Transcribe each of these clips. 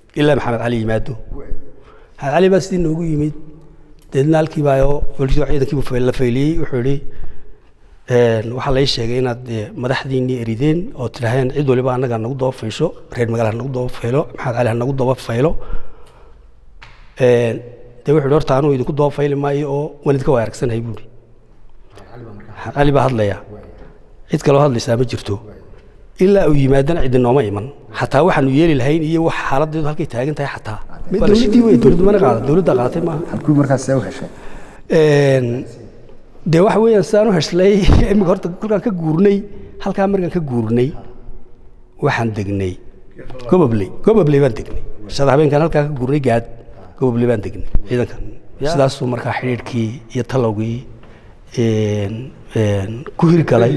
ilaa maxamed cali yimaado maxamed cali baa sidii noogu yimid deedna halkii baa oo booliisku ciidankiibu fayl- la fayliyey wuxuu yidhi een, waxaa lai sheegay inaad dee madaxdiinnii erideen oo tidhaaheen cid waliba annaga nagu daba faysho reer magaala ha nagu daba faylo maxamed cali ha nagu daba faylo Een, dee wuxuu yidhi horta anuu idinku daba fayli maayo oo waan idinka waa aragsanahay buuri maxamed cali baa hadlaya cid kaloo hadlaysaa ma jirto ilaa uu yimaadana cidi nooma iman xataa waxaanu yeeli lahayn iyo wax xaaladeedu halkay taagan tahay xataa Waa la dowladdii wey dowladdu mana qaada dowladda qaadatay maaha halkuu markaas see u heshay Een, dee waxa weeyaan sidaan u heshlay imika horta kolkaan ka guurnay halkaa markaan ka guurnay waxaan degnay gobobley gobobley baan degnay shada habeenkaan halkaa ka guurnay gaad gobobley baan degnay ciidanka sidaasuu markaa xidhiidhkii iyo talowgii een, een, ku hirgalay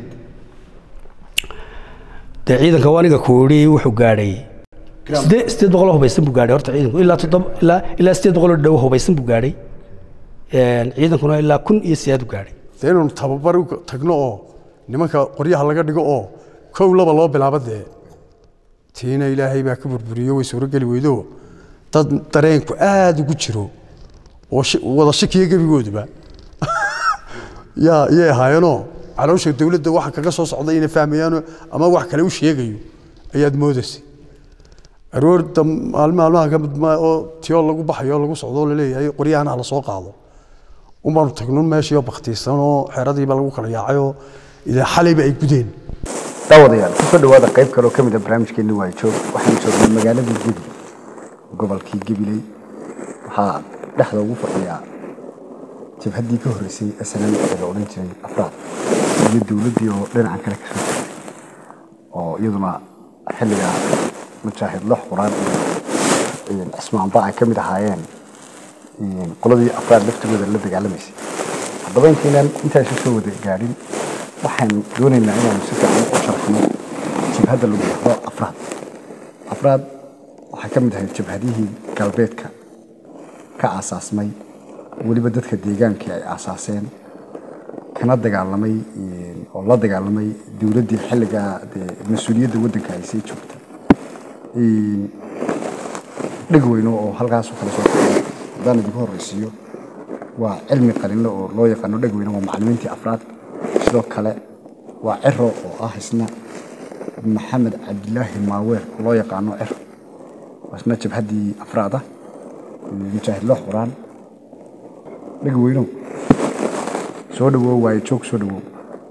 dee ciidanka waa aniga ku yidhi wuxuu gaadhay sidee- sideed boqoloo hubaysan buu gaadhay horta ciidanku ilaa toddoba ilaa ilaa sideed boqoloo dhow hubaysan buu gaadhay Een, ciidankuna ilaa kun iyo sideed u gaadhay dee inaynu tababar u tagno oo nimanka qoryaha laga dhigo oo kow laba loo bilaabo dee tiina ilaahay baa ka burburiyo way suurogeli weydo dad dareenku aada ugu jiro oo shi- wada shakiya gebigooduba yaa yay ahaayeenoo caloosha dowladda waxa kaga soo socda inay fahmayaano ama wax kale u sheegayo ayaad moodaysay aroorta maalin maalmaha ka mid ma- oo tiyoo lagu baxayo oo lagu socdo oo laleeyahay qoryahana ha la soo qaado un baanu tagnun meeshii oo baktiisan oo xeradiiba lagu kala yaacayoo ilaa xalayba ay gudeen daawadayaal ku soo dhawaada qayb kale oo ka mid a barnaamijkeeni waa joog waxaan joognay magaaladii gebiley gobolkii gebiley waxaa dhexda ugu fadhiyaa jabhaddii ka horreysay snm ee la odhan jiray afraad iyo dowladdii oo dhinacan kale ka soo jirtay oo iyaduna xilliga mujaahid lox quraan iyo cismaanba ay ka mid ahaayeen een, qoladii afraad laftigooda la dagaalamaysay haddaba intaynaan intaasi soo wada gaadhin waxaan doonaynaa inaanu si fiican u sharxno jabhadda lagu dhahdo afraad afraad waxay ka mid ahayd jabhadihii galbeedka ka aasaasmay weliba dadka deegaankii ay aasaaseen kana dagaalamay een, oo la dagaalamay dowladdii xilligaa dee mas-uuliyadda waddanka ay sii joogtay Een, dheg weyno oo halkaas u kala soo baxay haddaan idinku horreysiiyo waa cilmi qalinle oo loo yaqaano dheg weyne waa macallimiintii afraad sidoo kale waa ciro oo ah isna maxamed cabdilaahi maaweer oo loo yaqaano ciro waa isna jabhaddii afraad ah mujaahid loox quraan dheg weynow soo dhawow waaye joog soo dhawow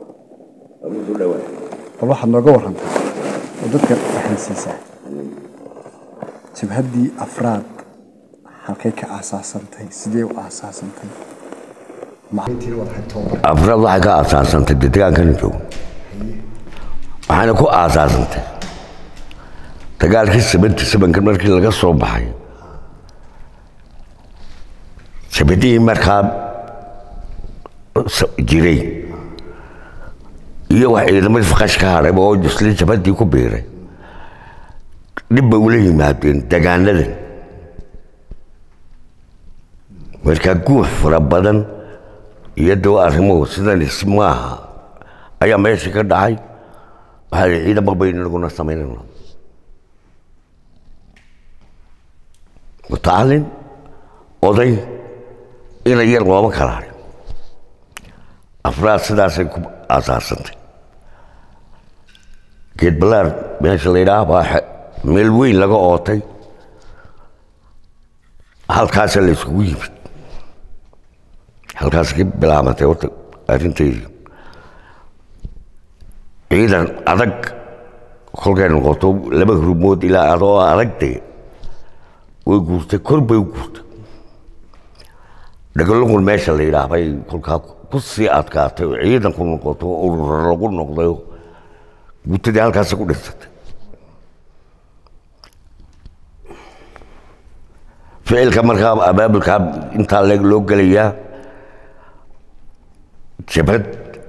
bal waxaad nooga warantaa oo dadka fahansiisaa jabhaddii afraad halkay ka aasaasantay sidee u aasaasantay macalimiintiina wada hay tababar afraad waxay ka aasaasantay dee dagaalkana joogo waxayna ku aasaasantay dagaalkii seventy sevenka markii laga soo baxay jabadihii markaa s- jiray iyo wax ciidamadii faqash ka hadhay oo isla jabadii ku biiray dhib bay ula yimaadeen dagaanadan markaa guux fara badan iyo dawa arrimuhu sidan is maaha ayaa meesha ka dhacay waxaa la ciidamo baynu naguna samaynayna mutacalin oday ina yar looma kala harin afraad sidaasay ku aasaasantay geed balaar meesha la yidhaah baa xe- meel weyn laga ootay halkaasa la iskugu yimid halkaas ka bilaabatay horta arrinteydii ciidan adag kolkay noqoto laba hurmood ilaa adoo adagdee way guurtay kor bay u guurtay dhagalagun meesha la yidhaah bay kolkaa ku sii adkaatay oo ciidanku noqoto oo urura lagu noqday oo guutadii halkaasi ku dhintay ficilka markaa abaabulka intaa leeg loo gelayaa jabhad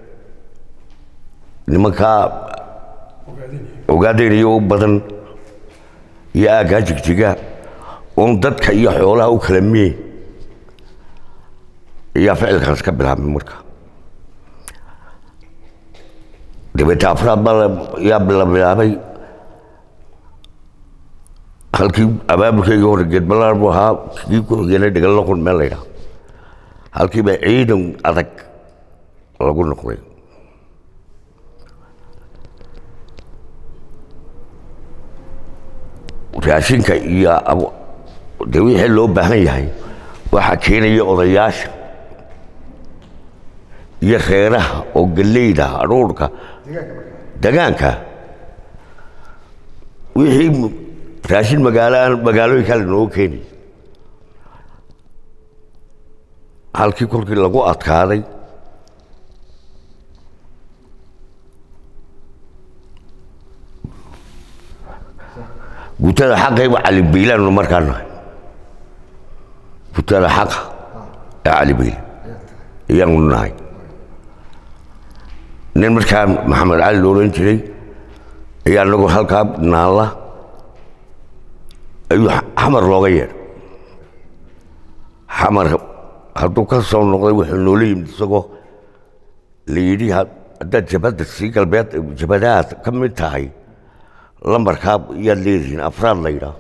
nimankaa ogaadeynayo u badan iyo aaggaa jigjiga oon dadka iyo xoolaha u kala miye ayaa ficilkaas ka bilaabmay marka dabeete afraad baa la- yaa la bilaabay halkii abaabulkayga hore geedbalaar buu ahaa kii ku xigeenay dhigalloqon meel la yidhaha halkii baa ciidan adag lagu noqday raashinka iyo abo- dee wixii loo baahan yahay waxaa keenaya odayaasha iyo reeraha oo galleyda aruurka degaanka wixii m- raashin magaalo aan magaalooyin kale noogu keeni halkii kolkii lagu adkaaday gutada xaqayba cali biilaanu markaa nahay gutada xaqa ee cali biil ayaanu nahay nin markaa maxamed cali la oran jiray ayaa anagu halkaa naalla ayuu xamar looga yeedhay xamar hadduu ka soo noqday wuxuu noola yimid isagoo la yidhi had- haddaad jabhadda sii galbeed jabhadahaad ka mid tahay lambarkaa yaad leedihiin afraad la yidhaah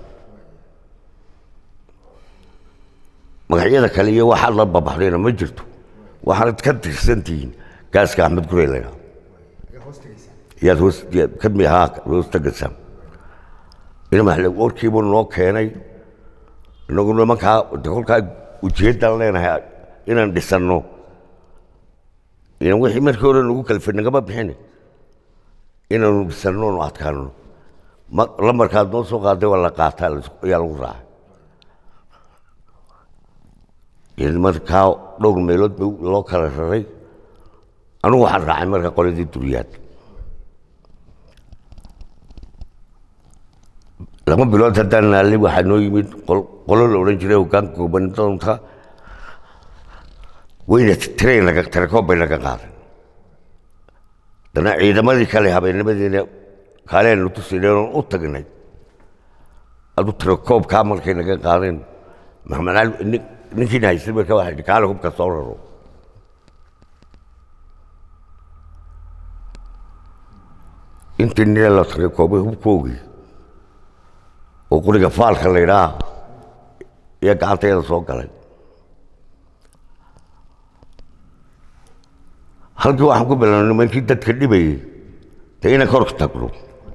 magacyada kale iyo waxaad la babaxdayna ma jirto waxaanad ka tirsantihiin gaaska axmed gurey la yidhaah yaad hoos yaad ka mi ahaa hoos tagaysaan ina maxle warkiibuu noo keenay inagu nimankaa de kolkaa ujeeddaan leenahay inaan dhisanno inan wixii markii hore nagu kalfay nagama bixini inaanu dhisanno nu adkaano ma lambarkaad noo soo qaaday waa la qaataa la- ayaa lagu raacay yani markaa dhowr meelood ba loo kala raray anigu waxaan raacay marka qoladii duriyaad laba bilood haddaan naalay waxaa noo yimid qol- qolo la odhan jiray hogaanka gobanidoonka wayna train naga tarakoob bay naga qaaday dana ciidamadii kale habeennimadiina kaaleenu tusineen oon u tagnay adu tirakoobkaa markay naga qaadeen maxamed cali nin- ninkiina haystay marka waxaa yidhi kaale hubka soo raro intii nina la tirakoobay hubkoogii oo quriga faalka la yidhaah iyo gacanteeda soo galay halkii waxaan ku bilaabnay nimankii dadka dhibayay dee inaan kor tagno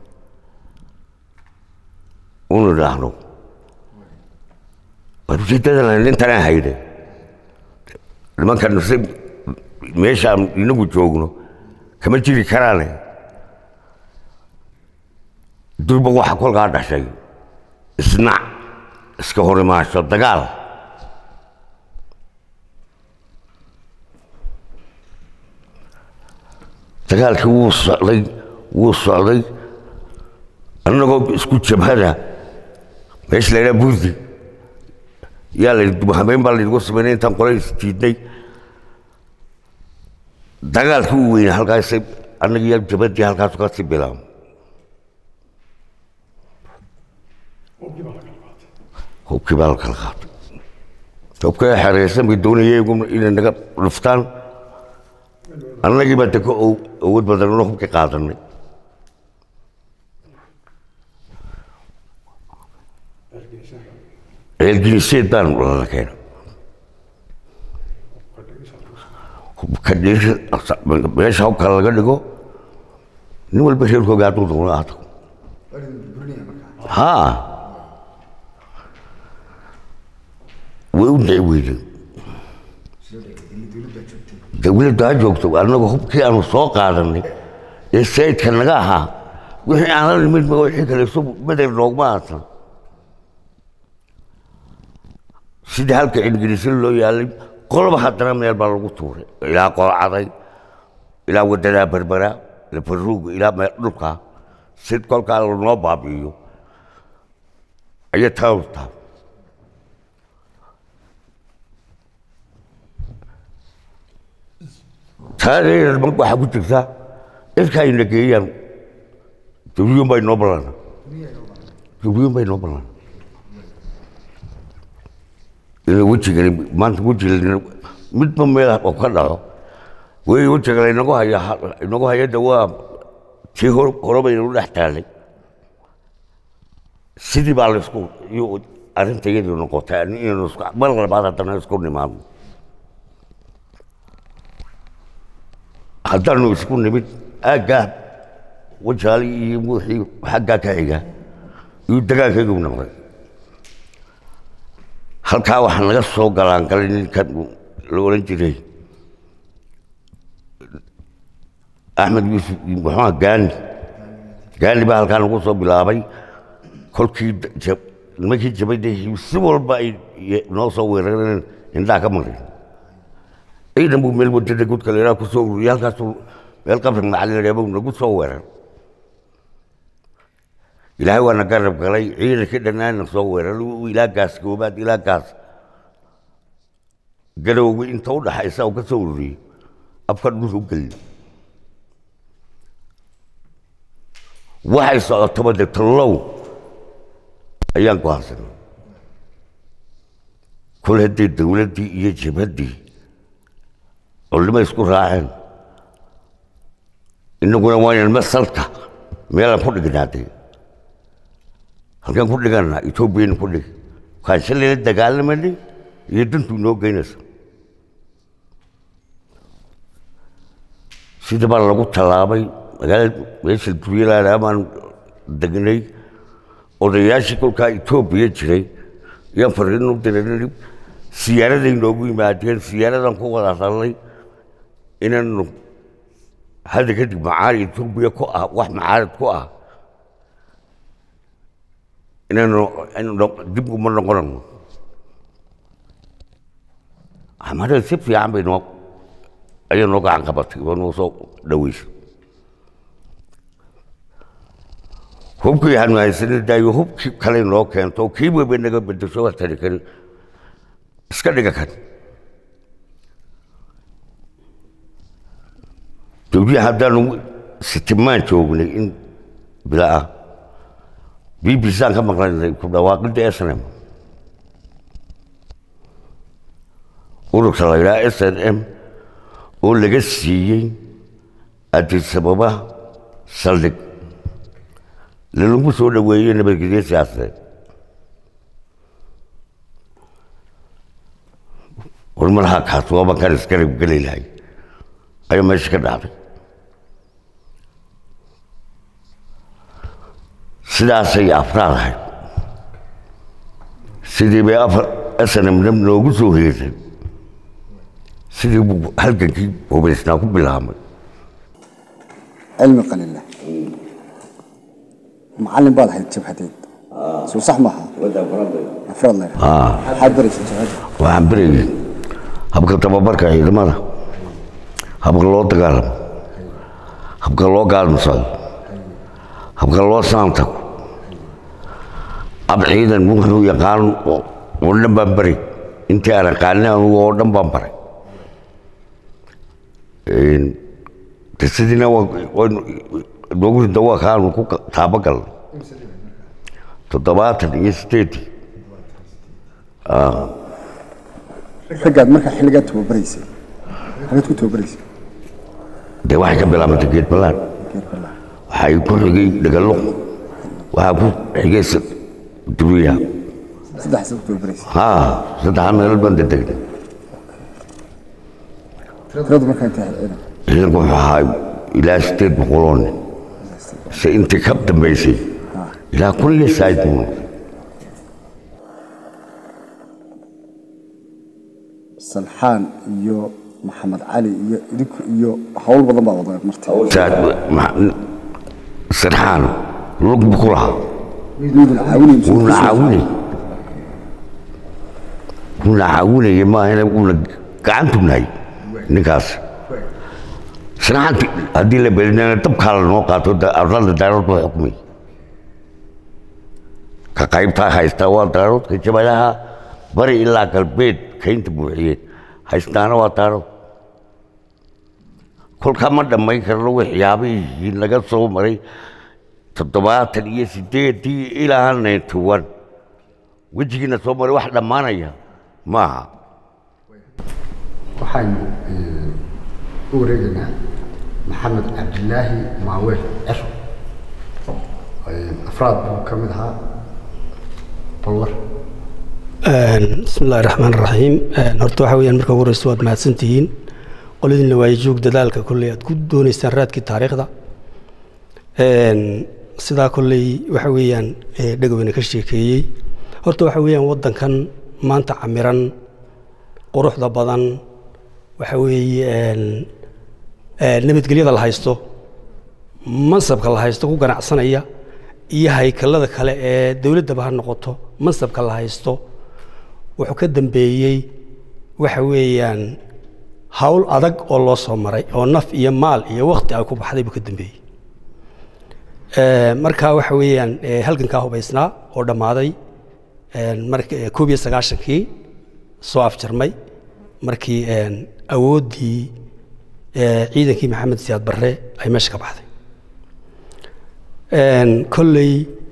unu idhaahno war ujeeddadana nintanaa hayde nimankan se meeshaan inagu joogno kama jiri karaane durba waxa kolkaa dhashay isnac iska hor imaasho dagaal dagaalkii wuu socday wuu socday annagoo isku jabhada meesha la yidhaha burdi yaa la yidhi habeen baa laynagu samaynay intaan qole isjiidnay dagaalkii uu weynaa halkaasay annagiyo jabhadii halkaasu kasii bilaabay hubkii baa la kala qaatay hubka xereysan bay doonayeen iyaguna inay naga dhuftaan annagii baa de ka ow- awood badanno hubkii qaadanay ceelginiseed baan lala keenay hubka dhiisha meesha hubka laga dhigo nin walba reerkooga hadduu doono aado haa way u dhici weyday dawladdu ha joogto annagu hubkii aanu soo qaadanay ee sayidka naga ahaa wixii aan la nimid ma wixii kale isu bedel noogma aasan sidii halka ingiriisi loo yaalay qolba haddana meel baa lagu tuuray ilaa qolcaday ilaa wadadaa berbera lafaruuga ilaa meel dhulka si kolkaa lanoo baabi'iyo ayay taawtaa taadeeda marka waxaa ku jirta ilka ayna geeyaan dawliyun baa inoo ballana dawliyun baa inoo ballana ina wejigani maanta wejiga midba meel oo ka dhaco wey wejiga laynagu haya inagu hayada waa tii hor hore bay inagu dhex taalay sidii baa laisku iyo arrinta iyadii noqotay inaynu isku mar labaad haddana isku nimaadno haddaanu isku nimid aaggaa wajaali iyo wixii xaggaa ka xiga iyo dagaankaygu noqday halkaa waxaa naga soo galaan galay ninkan la odhan jiray axmed yuusuf muxuua gaani gaani baa halkaa nagu soo bilaabay kolkii ja- nimankii jabadda si walba ay ye- noo soo weerareen indhaha ka marin ciidan buu meel wadada gudka leeraa ku soo ururiyay halkaasuu meel qabri macalin nagu soo weerar ilaahay waana garab galay ciidankii dhannaana soo weerar ilaa gaas goobaad ilaa gaas garowgi inta u dhaxaysa uu ka soo ururiyey afka dhulka u geliyey waxay socotaba de tallow ayaan go'aansanay kol haddii dowladdii iyo jabhaddii culimay isku raaceen innaguna waaynan masalka meelaan ku dhignaadee halkaan ku dhiganaa etoobiyana ku dhig waxaan shalayla dagaalamanay iyo dantu inoo geynaysa sida baa lagu tallaabay magaalada meesha duryalaana baan degnay odayaashii kolkaa etoobiya jiray ayaan fariin u diray siyaaraday noogu yimaadeen siyaaradan ku wada hadalnay inaanu hadda kadib macaali etoobiya ku ah wax macaalid ku ah inaanu inaanu dib uma noqonano axmada si fiican bay noo ayay noo gacan qabatay waa noo soo dhaweysay hubkii aanu haysanay daayo hubkii kale noo keento oo kii weba naga bedesho waa tari karin iska dhiga kan dowliya haddaanu sitimaan joognay in bila ah b b c aan ka maqlanay ku dhawaaqidda snm ururka la yidhaha s n m oo laga siiyey adisababa saldhig lalagu soo dhaweeyey nabadgelyo siyaasadeed war malaha kaas waa bankaan isgarab geli lahay ayaa meesha ka dhacday sidaasay afraad ahayd sidii bay afar snmna noogu soo heersay sidii buu halgankii hubaysnaa ku bilaabmay cilmi qalile macallin baad ahayd jabhadeed soo sax maaha afraad leer maxaad baraysa jabhadda waxaan berayay habka tababarka ciidamada habka loo dagaalamo habka loo gaalmasado habka loo saantago ab ciidan wuxuu yaqaan oo oo dhan baan baray intii aan aqaanin anugu oo dhan baan baray de sidiina noogu rinta waa kaanu ku taabagalnay toddobaatan iyo sideedii raggaad markaa xilligaa tababaraysay xagaad ku tababaraysay dee waxay ka bilaabantay geed ballaan geer balaa waxay ku xigay dhagallo waxaa ku xigay s- duriya saddexaasa ku tababaraysay haa saddexaa meelood baan dedegnay tiradu markaa intay ahayd ciidan ciidanku wuxuu ahaa ilaa sideed boqoloo nin se intii ka dambaysay ilaa kun iyo saaid nin salxaan iyo maxamed cali iyo idinku iyo hawl badan baa wada martay Saad- ma- sarxaan lug buu ku lahaa midoodan caawinaysa wuuna caawinay wuuna caawinaya maahane wuuna gacantu nahay ninkaas sarxaanti haddii la belinana dabkaa la noo qaato da- arlada daarood buu xukumay ka qaybtaa haysta waa daaroodka jabadaha bari ilaa galbeed kaynta buuxiyeen haystaana waa daarood kolkaa ma dhammayn karno waxyaabihii naga soo maray toddobaatan iyo sideedii ilaa ninety one wejigiina soo maray wax dhammaanaya maaha waxaynu u wareegaynaa maxamed cabdilaahi maaweel cero afraad buu ka mid ahaa bal war bismi illaahi raxmaan raxiim horta waxa weyaan marka ugu horeysa waad mahadsantihiin qoladiina waaye joog dadaalka kolley aad ku dooneysaan raadkii taariikhda sidaa kolley waxa weeyaan dhegoweyna ka sheekeeyey horta waxa weeyaan waddankan maanta camiran quruxda badan waxa weeye nabadgelyada la haysto mansabka la haysto ku ganacsanaya iyo haykalada kale ee dowladdaba ha noqoto mansabka la haysto wuxuu ka dambeeyey waxa weeyaan hawl adag oo loo soo maray oo naf iyo maal iyo wakti ay ku baxday buu ka dambeeyey marka waxa weeyaan halgankaa hubaysnaa oo dhammaaday mark koob iyo sagaashankii soo afjarmay markii awooddii ciidankii maxamed siyaad barre ay meesha ka baxday kolley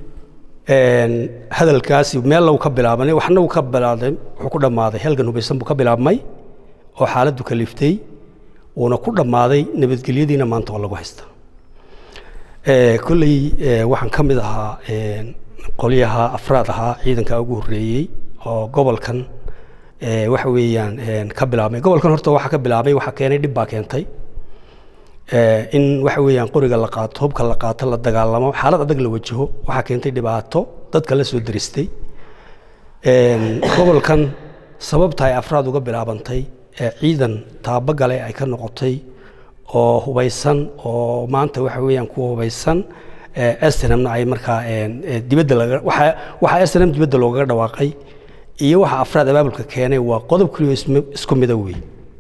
hadalkaasi meel lagu ka bilaabanay waxna uu ka bilaabday wuxuu ku dhammaaday halgan hubaysan buu ka bilaabmay oo xaaladdu kaliftay uuna ku dhammaaday nabadgelyadiina maanta oo lagu haysta kolley waxaan ka mid ahaa qolyaha afraad ahaa ciidanka ugu horreeyey oo gobolkan waxa weeyaan ka bilaabmay gobolkan horta waxa ka bilaabmay waxa keenay dhib baa keentay in waxa weeyaan qoriga la qaato hubka la qaato la dagaalamo xaalad adag la wajaho waxaa keentay dhibaato dadka la soo daristay gobolkan sababta ay afraad uga bilaabantay ciidan taabagale ay ka noqotay oo hubaysan oo maanta waxa weeyaan kuwa hubaysan snmna ay markaa dibadda laga waxa waxa snm dibadda loogaga dhawaaqay iyo waxa afraad abaabulka keenay waa qodob keliyo isku mida weey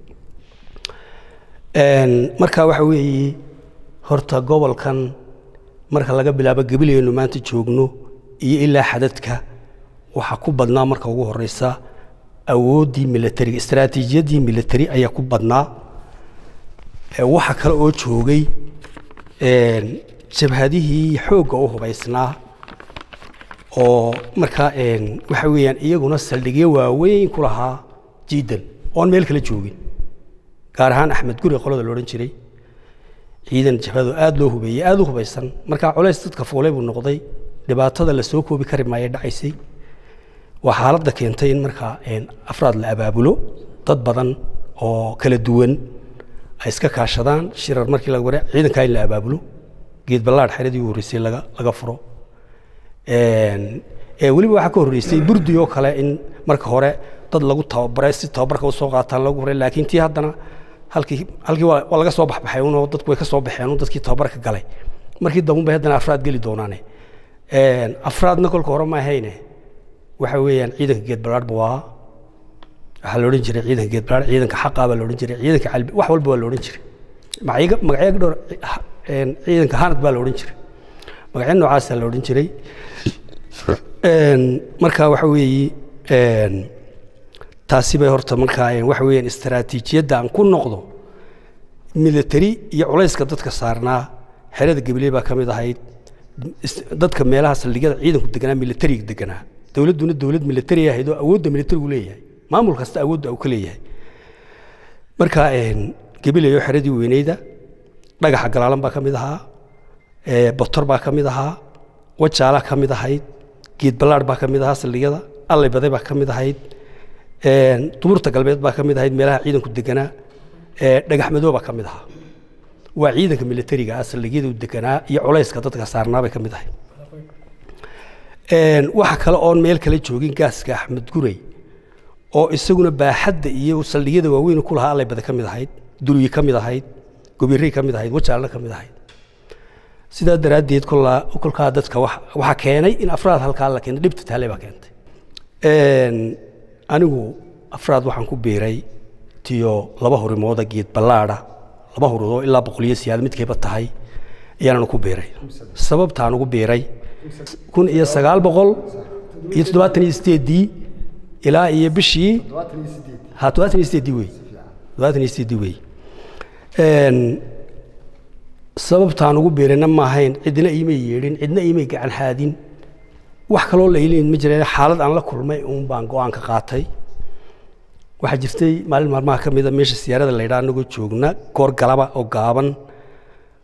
marka waxa weeye horta gobolkan marka laga bilaabo gabilaynu maanta joogno iyo ilaa xadadka waxaa ku badnaa marka ugu horeysa awooddii militariga istaraatiijiyaddii militari ayaa ku badnaa waxa kale oo joogay jabhadihii xoogga u hubaysnaa oo markaa waxa weeyaan iyaguna saldhigyo waaweyn ku lahaa jiidan oon meel kala joogin gaar ahaan axmed guri qolada la odhan jiray ciidan jabhado aada loo hubeeyey aada u hubaysan markaa culays dadka fuulay buu noqday dhibaatada la soo koobi kari maaya dhacaysay waa xaaladda keentay in markaa afraad la abaabulo dad badan oo kala duwan ay iska kaashadaan shirar markii laga wara ciidankaa in la abaabulo geed ballaadh xeradii u horreysay laga laga furo weliba waxaa ka horreysay burdi oo kale in marka hore dad lagu tababaray si tababarka usoo qaataan lagu horay laakiin tii haddana halkii halkii waa waa laga soo baxbaxay unoo dadku way ka soo baxeen un dadkii tababarka galay markii dambe bay haddana afraad geli doonaane afraadna kolka hore ma ahayne waxa weeyaan ciidanka geed ballaadh buu ahaa waxaa la odhan jiray ciidanka geed ballaadh ciidanka xaqaa baa la odhan jiray ciidanka calbi wax walba waa la odhan jiray magacyo magacyo dhowr ciidanka hanad baa la odhan jiray magacyo noocaasaa la odhan jiray marka waxa weeye taasi bay horta markaa waxa weeyaan istaraatiijiyadda aan ku noqdo military iyo culayska dadka saarnaa xerada gabiley baa ka mid ahayd dadka meelaha saldhigyada ciidanku deganaa militariga deganaa dowladduna dowlad militari ahayd oo awoodda militarigu leeyahay maamul kasta awoodda uu ka leeyahay marka gabiley oo xeradii weyneyda dhagaxa galaalan baa ka mid ahaa botor baa ka mid ahaa wajaala ka mid ahayd geed ballaadh baa ka mid ahaa saldhigyada allay baday baa ka mid ahayd duburta galbeed baa ka mid ahayd meelaha ciidanku deganaa dhagax madoo baa ka mid ahaa waa ciidanka militariga ah saldhigyada u deganaa iyo culayska dadka saarnaa bay ka mid ahayd waxa kale oon meel kala joogin gaaska axmed gurey oo isaguna baaxadda iyo saldhigyada waaweyn ku lahaa allay bada ka mid ahayd duryi ka mid ahayd gobirey ka mid ahayd wajaalna ka mid ahayd sidaa daraaddeed kolaa kolkaa dadka waxaa keenay in afraad halkaa la keentay dhibta taale baa keentay anigu afraad waxaan ku biiray tiyo laba hurimooda geed ballaadha laba huridoo ilaa boqoliyo siyaad midkayba tahay ayaananu ku biiray sababtaan ugu biiray kun iyo sagaal boqol iyo toddobaatan iyo sideeddii ilaa iyo bishii ha toddobaatan iyo sideeddii wey toddobaatan iyo sideeddii wey sababtaan ugu biirayna ma ahayn cidna iimay yeedhin cidna iimay gacan haadin wax kaloo la ilin ma jireen xaalad aan la kulmay uun baan go-aan ka qaatay waxaa jirtay maalin maalmaha ka mida meesha siyaarada la yidhaha anagoo joogna goor galaba oo gaaban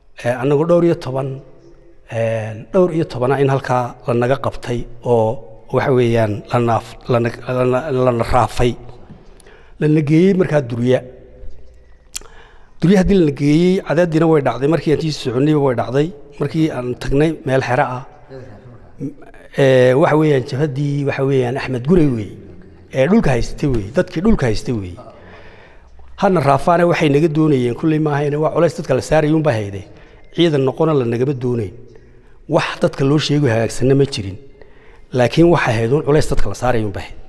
annagoo dhowr iyo toban dhowr iyo tobana in halkaa la naga qabtay oo waxa weeyaan la naaf lana lana- lana raafay lana geeyey markaa durya durya haddii lana geeyey cadaadiina way dhacday markii aan tii soconnayba way dhacday markii aan tagnay meel xero ah ee, waxa weeyaan jabhaddii waxa weeyaan axmed gurey weeye ee dhulka haystay weeye dadkii dhulka haystay weeye hana raafaane waxay naga doonayeen kulley maahayne waa culays dadka la saarayay unbaa hayde ciidan noqona la nagama doonayn wax dadka loo sheego hagaagsanna ma jirin laakiin waxay ahayd un culays dadka la saaraya unbaa hayd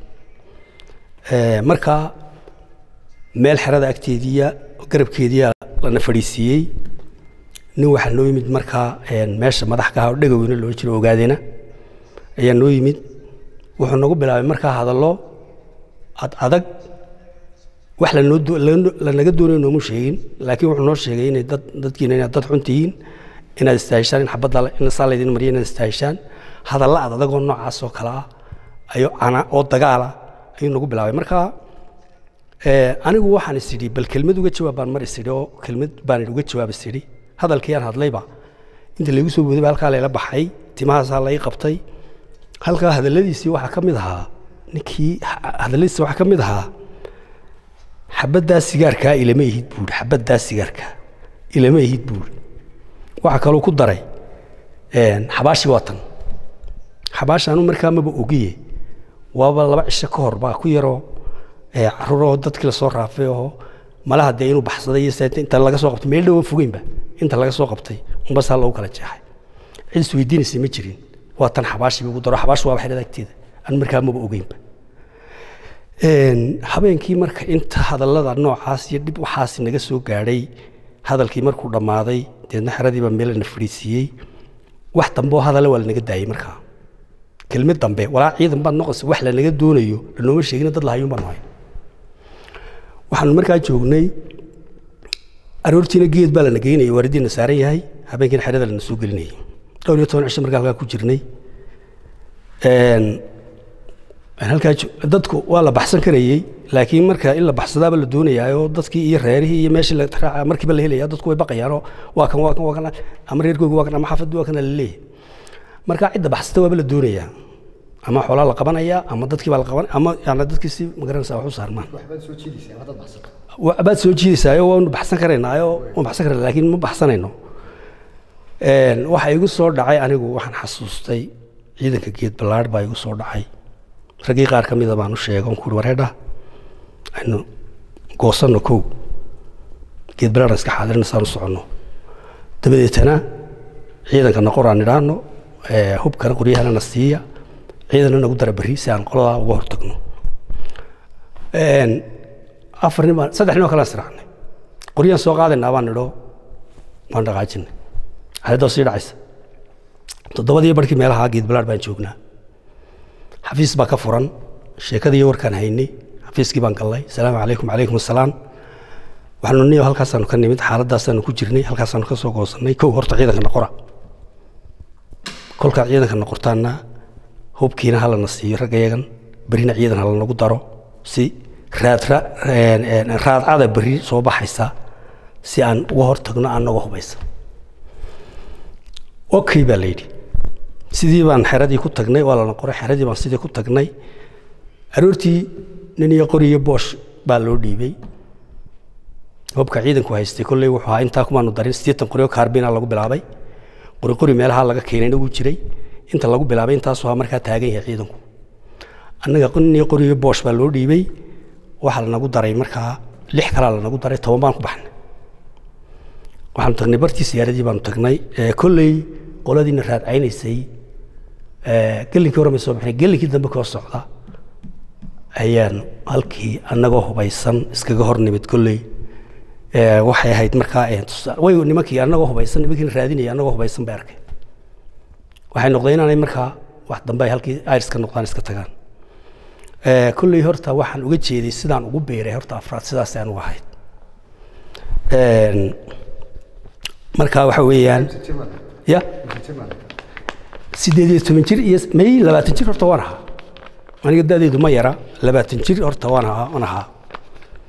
Ee, marka meel xerada agteediya garabkeediya lana fadhiisiiyey nin waxaa noo yimid markaa een, meesha madax ka ah oo dhegoweyne loo jiro ogaadena ayaa noo yimid wuxuu nagu bilaabay markaa hadallo ad adag wax lanoo do- lanoo- lanaga doonayo noomu sheegin laakiin wuxuu noo sheegay inay dad dadkiina inaad dad xun tihiin inaad istaahishaan in xabadda la- in saa laydin mariya inaad istaahishaan hadalla ad adagoo noocaas oo kale ah ayo ana oo dagaala ayuu nagu bilaabay marka ee, anigu waxaan is idhi bal kelmad uga jawaab baan mar is idhi oo kelmad baan uga jawaab is idhi hadalkii aan hadlayba inta laygu soo boodayba halkaa layla baxay timahaasaa lai qabtay halkaa hadalladiisii waxaa ka mid ahaa ninkii ha- hadalladiisii waxaa ka mid ahaa xabaddaa sigaarkaa ilama ihid buuri xabaddaa sigaarkaa ilama ihid buuri waxaa kaloo ku daray een, xabaashi waa tan xabaashaanu markaa maba ogiye waaba laba cisho ka hor baa ku yaroo ee, caruuroo dadkii lasoo raafay oo malaha dee inuu baxsaday iyo seeta inta laga soo qabtay meel dhowa fogeynba inta laga soo qabtay unbasaa loogu kala jeexay cid isweydiinaysay ma jirin waa tan xabaashii ugu daro xabaashi waaba xidhada agteeda aan markaa maba ogeynba Een, habeenkii marka inta hadallada noocaas iyo dhib waxaas naga soo gaadhay hadalkii markuu dhammaaday deedna xeradiiba meel na fadhiisiiyey wax dambe oo hadalla waa lanaga daayey markaa kelmad dambe walaa ciidan baad noqonaysa wax lanaga doonayo lanooma sheegin dad lahayuun baan nahay waxaanu markaa joognay aroortiina geed baa lana geynayay waaridiina saaran yahay habeenkiina xerada lana soo gelinayay dhowr iyo toban cisho markaa halkaa ku jirnay Een, halkaa jo- dadku waa la baxsan karayey laakiin marka in la baxsadaaba la doonayaayoo dadkii iyo reerihii iyo meeshii la raaca markiiba la helaya dadku way baqayaanoo waa kan waa kan waa kan ama reerkoogi waa kan ama xaafaddu waa kan la leeyahay marka cidda baxsata waaba la doonayaa ama xoolaa la qabanaya ama dadkii baa la qaban ama yani dadkii si magaranaysa wax u saarmaan waxbaad soo jiidaysaa haddaad baxsato Wa- baad soo jiidaysaayo waanu baxsan karaynaayo waan baxsan karayna laakiin ma baxsanayno Een, waxa igu soo dhacay anigu waxaan xasuustay ciidanka geed ballaadh baa igu soo dhacay raggii qaar ka mida baan u sheegay on kuuri wareedha aynu goosanno kow geed ballaadhan iska xaadirina saan u soconno dabadeetana ciidanka noqoraan idhaahno ee, hubkana qoryahana na siiya ciidana nagu dara berri si aan qoladaa uga hortagno Een, afar nin baan saddex nin oo kale israacnay qoryaan soo qaadaynaa baan nidho waan dhaqaajinay xaaladoo sii dhacaysa toddobadii barkii meelaha geed balaadh baan joognaa xafiis baa ka furan sheekadii iyo warkaan haynay xafiiskii baan gallay asalaamu calaykum calaykum asalaam waxaanu niyo halkaasaanu ka nimid xaaladaasaanu ku jirnay halkaasaanu ka soo goosannay kow horta ciidanka noqora kolkaa ciidanka noqortaana hubkiina halana siiyo raggayagan berrina ciidan halanagu daro si raadra een, een, raadcada berri soo baxaysa si aan uga hortagno annaga hubaysa okay baa la yidhi sidii baan xeradii ku tagnay waa lana qoray xeradii baan sidii ku tagnay aroortii nin iyo qori iyo boosh baa loo dhiibay hubka ciidanku haystay kolley wuxuu ahaa intaa kumaanu darin siddeetan qori oo kaarbina lagu bilaabay qori qori meelaha laga keenayna wuu jiray inta lagu bilaabay intaasuu ahaa markaa taagan yahay ciidanku annaga nin iyo qori iyo boosh baa loo dhiibay waxaa lanagu daray markaa lix kalaa lanagu daray toban baan ku baxnay waxaanu tagnay bartii siyaaradii baanu tagnay ee kolley qoladiina raadcaynaysay ee, gelinkii hore may soo bixinay gelinkii dambe koo socda ayaan halkii annagoo hubaysan iskaga hor nimid kolley ee, waxay ahayd markaa ee, tusa- way nimankii annagoo hubaysan nimankiina raadinaya annagoo hubaysan bay arkay waxay noqdeen inaanay markaa wax dambe ay halkii ayriska noqdaan iska tagaan Ee, kolley horta waxaan uga jeeday sidaan ugu beeray horta afraad sidaas aan uga ahayd Een, marka waxa weeyaan ya sideed iyo toban jir iyo may labaatan jir horta waan ahaa aniga da'deedu ma yara labaatan jir horta waan ahaa waan ahaa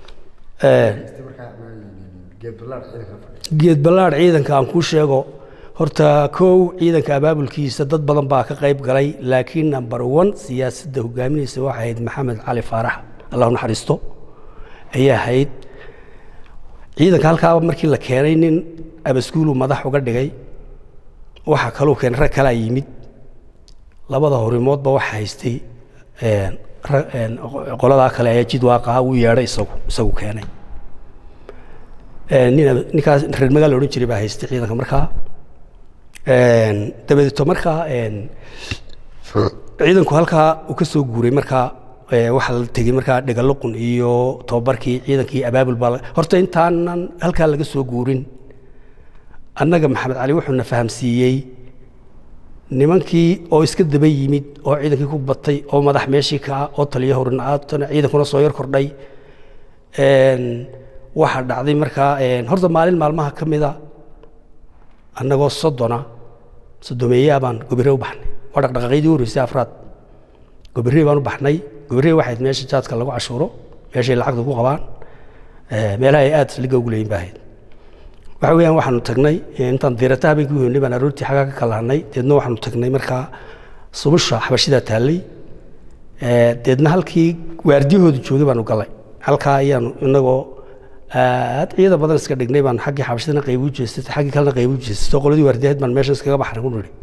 Een, geed ballaar ciidanka fadhiya geed ballaadh ciidanka aan kuu sheego horta kow ciidanka abaabulkiisa dad badan baa ka qayb galay laakiin number one siyaasadda hogaaminaysa waxay ahayd maxamed cali faarax allahu naxariisto ayay ahayd ciidanka halkaaba markii la keenay nin abaskuulu madax uga dhigay waxaa kaluu keenay rag kalaa yimid labada horimoodba waxa haystay een, ra- een, qoladaa kale ayaa jid waaqaa uu yeedhay isagu isagu keenay Een, nin ninkaas reer magaal la odhan jiray baa haystay ciidanka markaa Een, dabadeeto markaa een, ciidanku halkaa uu ka soo guuray markaa ee, waxaa la tegey markaa dhegaloqun iyo tababarkii ciidankii abaabul baa la- horta intaanan halkaa laga soo guurin annaga maxamed cali wuxuu na fahamsiiyey nimankii oo iska daba yimid oo ciidankii ku batay oo madax meeshii ka ah oo taliyo horinaatana ciidankuna soo yar kordhay Een, waxaa dhacday markaa een, horta maalin maalmaha ka mida annagoo soddona soddomeeyaa baan gobire u baxnay waa dhaqdhaqaaqyadii u horreysay afraad gobire baan u baxnay gobire waxay ahayd meesha jaadka lagu cashuuro meeshay lacagta ku qabaan ee, meelaha ay aad saliga ugu leeyin baa ahayd waxa weeyaan waxaanu tagnay ee, intaan diirata habeenkii u hoynay baan aroortii xaggaa ka kalahanay deedna waxaanu tagnay markaa subusha xabashidaa taallay Ee, deedna halkii waardiyahooda joogay baanu galay halkaa ayaanu inagoo aad ciidan badan iska dhignay baan xaggii xabashadana qayb u jeestay xaggii kalena qayb u jeestay qoladii waardiyaheed baan meesha iskaga baxnay ku nidhi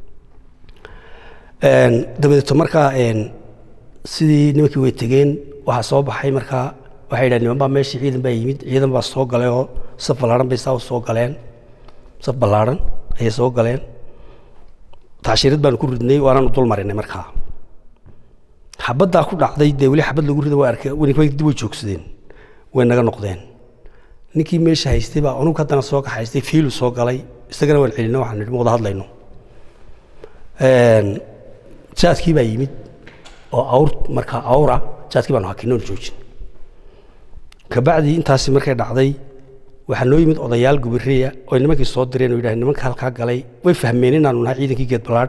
Een, dabadeeto markaa een, sidii nimankii way tegeen waxaa soo baxay markaa waxay yidhahdeen niman baa meeshii ciidan baa yimid ciidan baa soo galay oo saf ballaaran bay saa u soo galeen saf ballaaran ayay soo galeen tacshiirad baanu ku ridnay waanaanu dul marinay markaa xabaddaa ku dhacday dee weli xabad lagu rida waa arkay way dib way joogsadeen way naga noqdeen ninkii meesha haystay baa unug haddana soo kaxaystay fiilu soo galay isagana waan celinay waxaan nidhi ma wada hadlayno Een, jaadkii baa yimid oo awr markaa awra jaadkii baanu hakinay oon joojin kabacdii intaasi markay dhacday waxaa noo yimid odayaal gubireya oo nimankii soo direen oo yidhahdeen nimanka halkaa galay way fahmeen inaanu nahay ciidankii geed ballaadh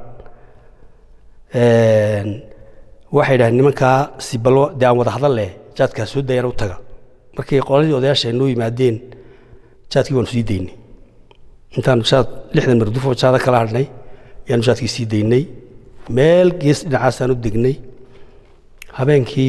Een, waxay yidhahdeen nimankaa si ballo dee aan wada hadal leh jaadkaa soo dayana u taga markii qoladii odayaasha ay noo yimaadeen jaadkii waanu sii daynay intaanu jaad lixdan mardufoo jaada kala hadhnay yaanu jaadkii sii daynay meel gees dhinacaasaan u degnay habeenkii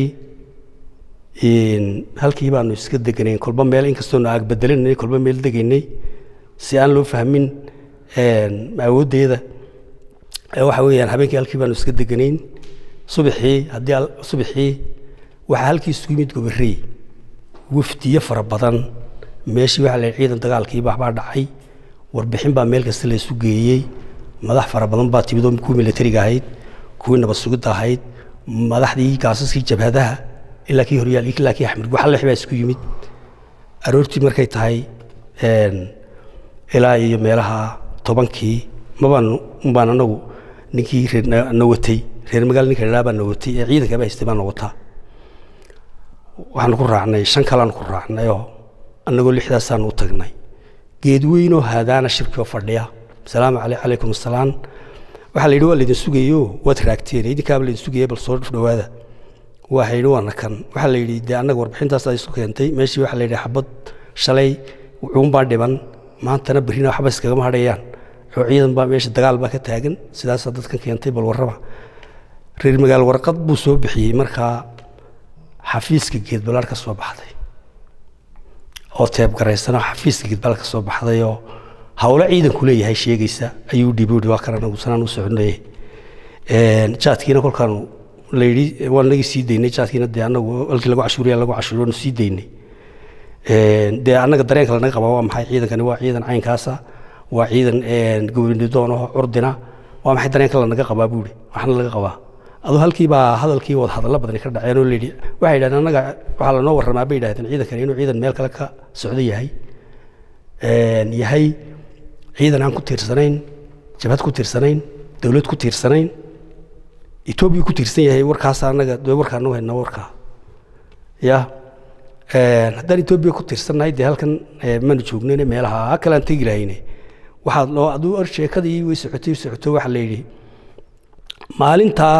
een, halkii baanu iska deganayn kolba meel inkastoonu aag bedelinay kolba meel degaynay si aan loo fahmin een, awooddeeda ee waxa weeyaan habeenkii halkii baanu iska deganayn subaxii haddii al- subaxii waxaa halkii isugu yimid gobarrey wafdiyo fara badan meeshii waxaa la yidhi ciidan dagaalkii waxbaa dhacay warbixin baa meel kasta la isu geeyey madax fara badan baa timid oo kuwii militariga ahayd kuwii nabad sugidda ahayd madaxdii gaasaskii jabhadaha ilaa kii horyaal ilaa kii axmed waxalex baa isku yimid aroortii markay tahay een, ilaa iyo meelaha tobankii mabaan baan anagu ninkii reer na- na watay reer magaal ninka dhaa baa na watay ee ciidanka baa haystay baa na wataa waxaanu ku raacnay shan kaleanu ku raacnay oo annagoo lixdaasaanu u tagnay geed weynoo haadaana shirkii oo fadhiya salaamu caley calaykum asalaam waxaa la yidhi waa laydin sugayo waad raagteen idinkaaba laydin sugaya bal soo dhawaada waxa yidhi waana kan waxaa la yidhi dee annaga warbixintaas ay isu keentay meeshii waxaa la yidhi xabad shalay cuunbaa dhiban maantana berrina waxba iskagama hadhayaan oo ciidan baa meesha dagaal baa ka taagan sidaasaa dadkan keentay bal warraba reer magaal warqad buu soo bixiyey markaa xafiiska geedbalaar ka soo baxday oo teebgaraysana xafiiska geedbalaar ka soo baxday oo howlo ciidanku leeyahay sheegaysa ayuu dhiibi uhi waa kana nagu sanaan u soconayay Een, jaadkiina kolkaanu la yidhi waan nagii sii daynay jaadkiina dee annagu halkii lagu cashuuriya lagu cashuuriyo waanu sii daynay Een, dee annaga dareenka lanaga qabaa waa maxay ciidankani waa ciidan caynkaasa waa ciidan een, gobonidoon oo curdina waa maxay dareenka lanaga qabaa buuri waxna laga qabaa aduu halkii baa hadalkii wada hadallo badani ka dhaceen oo layidhi waxay yidhahdeen annaga waxaa lanoo warramaa bay yidhahdeen ciidankani inuu ciidan meel kale ka socdo yahay Een, yahay ciidan aan ku tiirsanayn jabhad ku tiirsanayn dowlad ku tiirsanayn etoobiya ku tiirsan yahay warkaas annaga dee warkaanu hayna warkaa ya Een, haddaan etoobiya ku tiirsannahay dee halkan ee, manu joognayne meelaha kale aan tegi lahayne waxaad loo aduu ar sheekadii way socotay socoto waxaa la yidhi maalintaa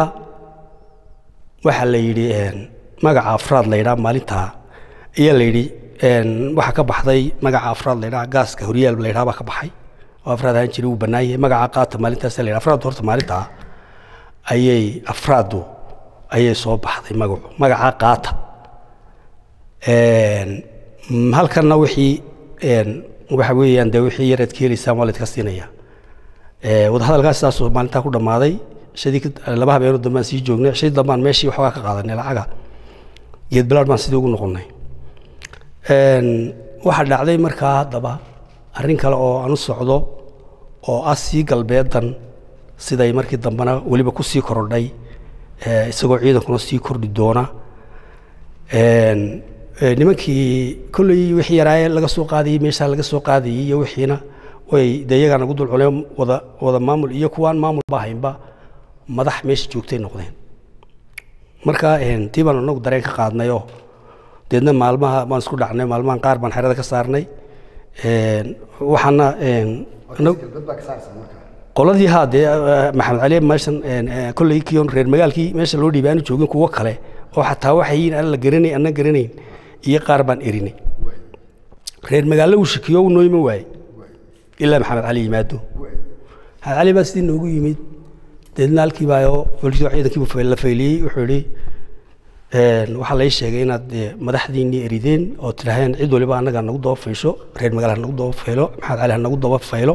waxaa la yidhi een, magaca afraad la yidhaha maalintaa ayaa la yidhi een, waxaa ka baxday magaca afraad la yidhaha gaaska horyaal la yidhaha baa ka baxay oo afraad ahaan jiray wuu bannaan yahay magaca qaata maalintaas la yidhaha afraaddu horta maalintaa ayay afraaddu ayay soo baxday magacu magaca qaata Een, halkanna wixii een, waxa weeyaan dee wixii yareed ka helaysaan waa laydka siinaya Ee, wadahadalkaas saasoo maalintaa ku dhammaaday shadii ka- laba habeenoo dambaan sii joognay shadii dambaan meeshii waxoogaa ka qaadanay lacaga geed bilaad baan sidii ugu noqonnay Een, waxaa dhacday markaa haddaba arrin kale oo aan u socdo oo ah sii galbeedan siday markii dambena weliba ku sii korodhay ee, isagoo ciidankuna sii kordhi doona Een, ee, nimankii kolley wixii yaraaye laga soo qaadayey meeshaa laga soo qaadayey iyo wixiina way dee iyagaa nagu dul culeen wada wada maamul iyo kuwaan maamul ba haynba madax meesha joogtay noqdeen marka een, tii baan anagu dareen ka qaadnay oo deedna maalmaha baan isku dhacnay maalmahan qaar baan xerada ka saarnay Een, waxaana een, anagu- dad baa ka saarsan marka qoladii haa dee eh, maxamed cali meeshan een, eh, kolley kion reer magaalkii meesha loo dhiibay aanu joogin kuwo kale oo xataa waxay yihiin aan la garanay aanan garanayn iyo qaar baan erinay reer magaalo uu shakiyo uu noo iman waaye ilaa maxamed cali yimaado maxamed cali baa sidii noogu yimid deedna halkii baa oo booliska ciidankii buu la fayliyey wuxuu yidhi een, waxaa lai sheegay inaad eh, madaxdiinnii erideen oo tidhaaheen cid waliba annaga nagu daba faysho reer magaal ha nagu daba faylo maxamed cali ha nagu daba faylo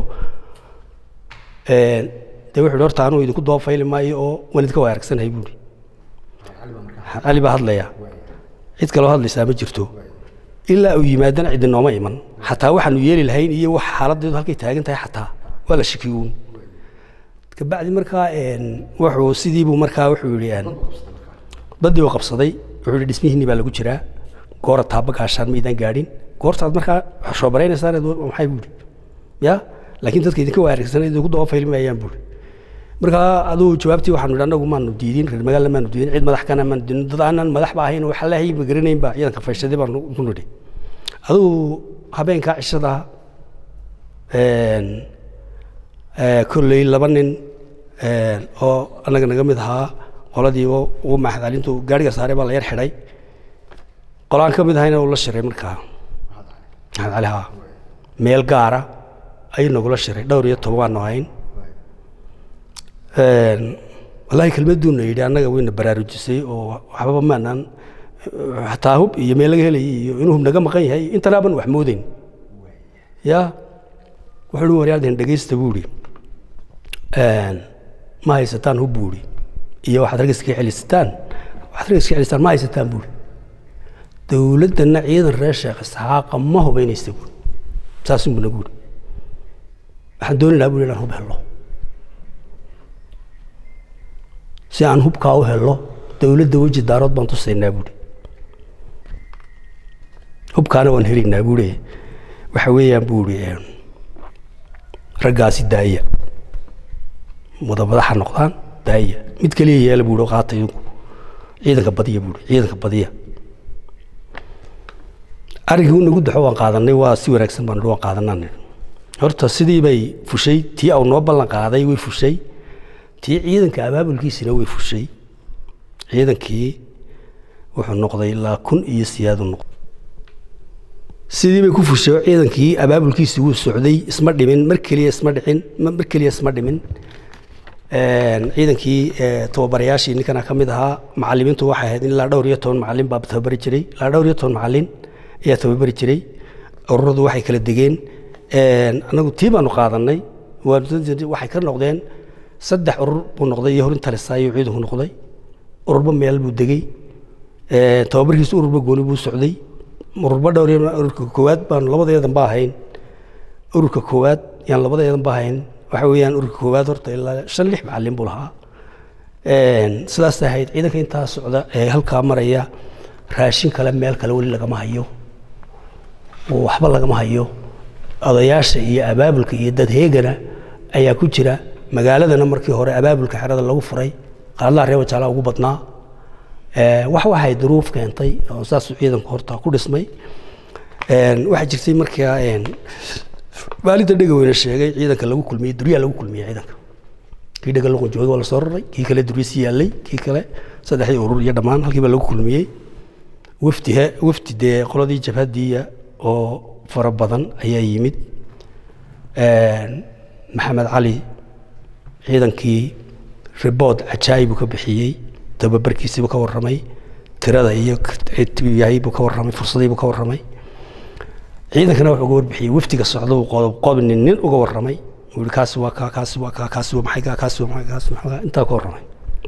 Een, dee wuxuu yidhi horta anuu idinku daba fayli maayo oo waan idinka waa aragsanahay buuri maxamed cali baa hadlaya cid kaloo hadlaysaa ma jirto ilaa uu yimaadana ciddi nooma iman xataa waxaanu yeeli lahayn iyo wax xaaladeedu halkay taagan tahay xataa waa la shakiyuun kabacdi markaa een, wuxuu sidiibuu markaa wuxuu yidhi een, badii uu qabsaday wuxuu yidhi dhismihiinni baa lagu jiraa goora taaba gaashaan maydaan gaadhin goortaad markaa shoobaraynaysaa maxay buuri ya laakiin dadka idinka waaragsanay idinku daba fayli maayaan buuri markaa aduu jawaabtii waxaanu idhi annagu maanu diidin reer magaalna maanu diidin cid madax kana maanu diidin dad aanan madax ba ahayn waxa lahay ma garanayn baa ciidanka fayshaday baanu ku nidhi aduu habeenkaa cishada een, ee, kolley laba nin een, oo annaga naga mid ahaa qoladii oo ugu maxdalintu gaariga saaray baa la yar xidhay qolaan ka mid ahayna uu la shiray markaa maxamed cali haa meel gaara ayuu nagula shiray dhowr iyo toban waanu ahayn Een, wallaahi kelmaduuna yidhi annaga wayna baraarujisay oo waxbaba maanaan xataa hub iyo meel laga helayay iyo inuu hub naga maqan yahay intanaaban wax moodeyn ya wuxuu uhi waryaalden dhegaysta buu idhi ma haysataan hub buu idhi iyo waxaad rag iska celisataan waxaad rag iska celistaan ma haysataan buu idhi dowladdana ciidan reer sheekh isxaaqa ma hubaynaysa buu saasunbu nagu idhi waxaan dooni lahaa buu inaan hub hello si aan hubkaa u hello dowladda weji daarood baan tusaynaa buuri hubkaana waan helaynaa buuri waxa weeyaan buuri raggaasi daaya wada madaxa noqdaan daaya mid keliya yeela buuri oo qaata idinku ciidanka badiya buuri ciidanka badiya arrinkii u nagu daxo waan qaadanay waa si wanaagsan baan waan qaadanaa horta sidii bay fushay tii au noo ballan qaaday way fushay tii ciidanka abaabulkiisina way fushay ciidankii wuxuu noqday ilaa kun iyo siyaadu noqday sidii bay ku fushay oo ciidankii abaabulkiisi wuu socday isma dhimin mar keliya isma dhicin mar keliya isma dhimin ciidankii tababarayaashii ninkana ka mid ahaa macalimiintu waxay ahayd ilaa dhowr iyo toban macalin baa tababari jiray ilaa dhowr iyo toban macalin ayaa tababari jiray ururadu waxay kala degeen anagu tii baanu qaadanay waxay ka noqdeen saddex urur buu noqday iyo horin talisa ayuu ciidanku noqday ururba meel buu degey tababarkiisu ururba gooni buu socday ururba dhowr iyo ururka koowaad baanu labadeedan ba ahayn ururka koowaad yaan labadeedan ba ahayn waxa weeyaan ururka koowaad horta ilaa shan lix macalin buu lahaa sidaas ahayd ciidanka intaa socda ee halkaa maraya raashin kale meel kale weli lagama hayo waxba lagama hayo odayaasha iyo abaabulka iyo dad heegana ayaa ku jira magaaladana markii hore abaabulka xerada lagu furay qaadlaha reer wajaala ugu badnaa wax waxay duruuf keentay oo saasuu ciidanku horta ku dhismay waxaa jirtay markaa maalinta dhega weyne sheegay ciidanka lagu kulmiyey duryaa lagu kulmiyey ciidanka kii dhega luqun joogay waa la soo raray kii kale durya si yaallay kii kale saddexdii urur iyo dhammaan halkii baa lagu kulmiyey wafdi wafdi dee qoladii jabhadiya oo fara badan ayaa yimid maxamed cali ciidankii ribood cajaa'ib buu ka bixiyey tababarkiisiibuu ka warramay tirada iyo ciduu yahay buu ka warramay fursadii buu ka warramay ciidankana wuxuu uga warbixiyey wafdiga socda uu qodob qobni nin uga warramay uu yihi kaasi waa kaa kaasi waa kaa kaasi waa maxay kaa kaasi waa maxay kaasi waa maxay kaa intaa ka warramay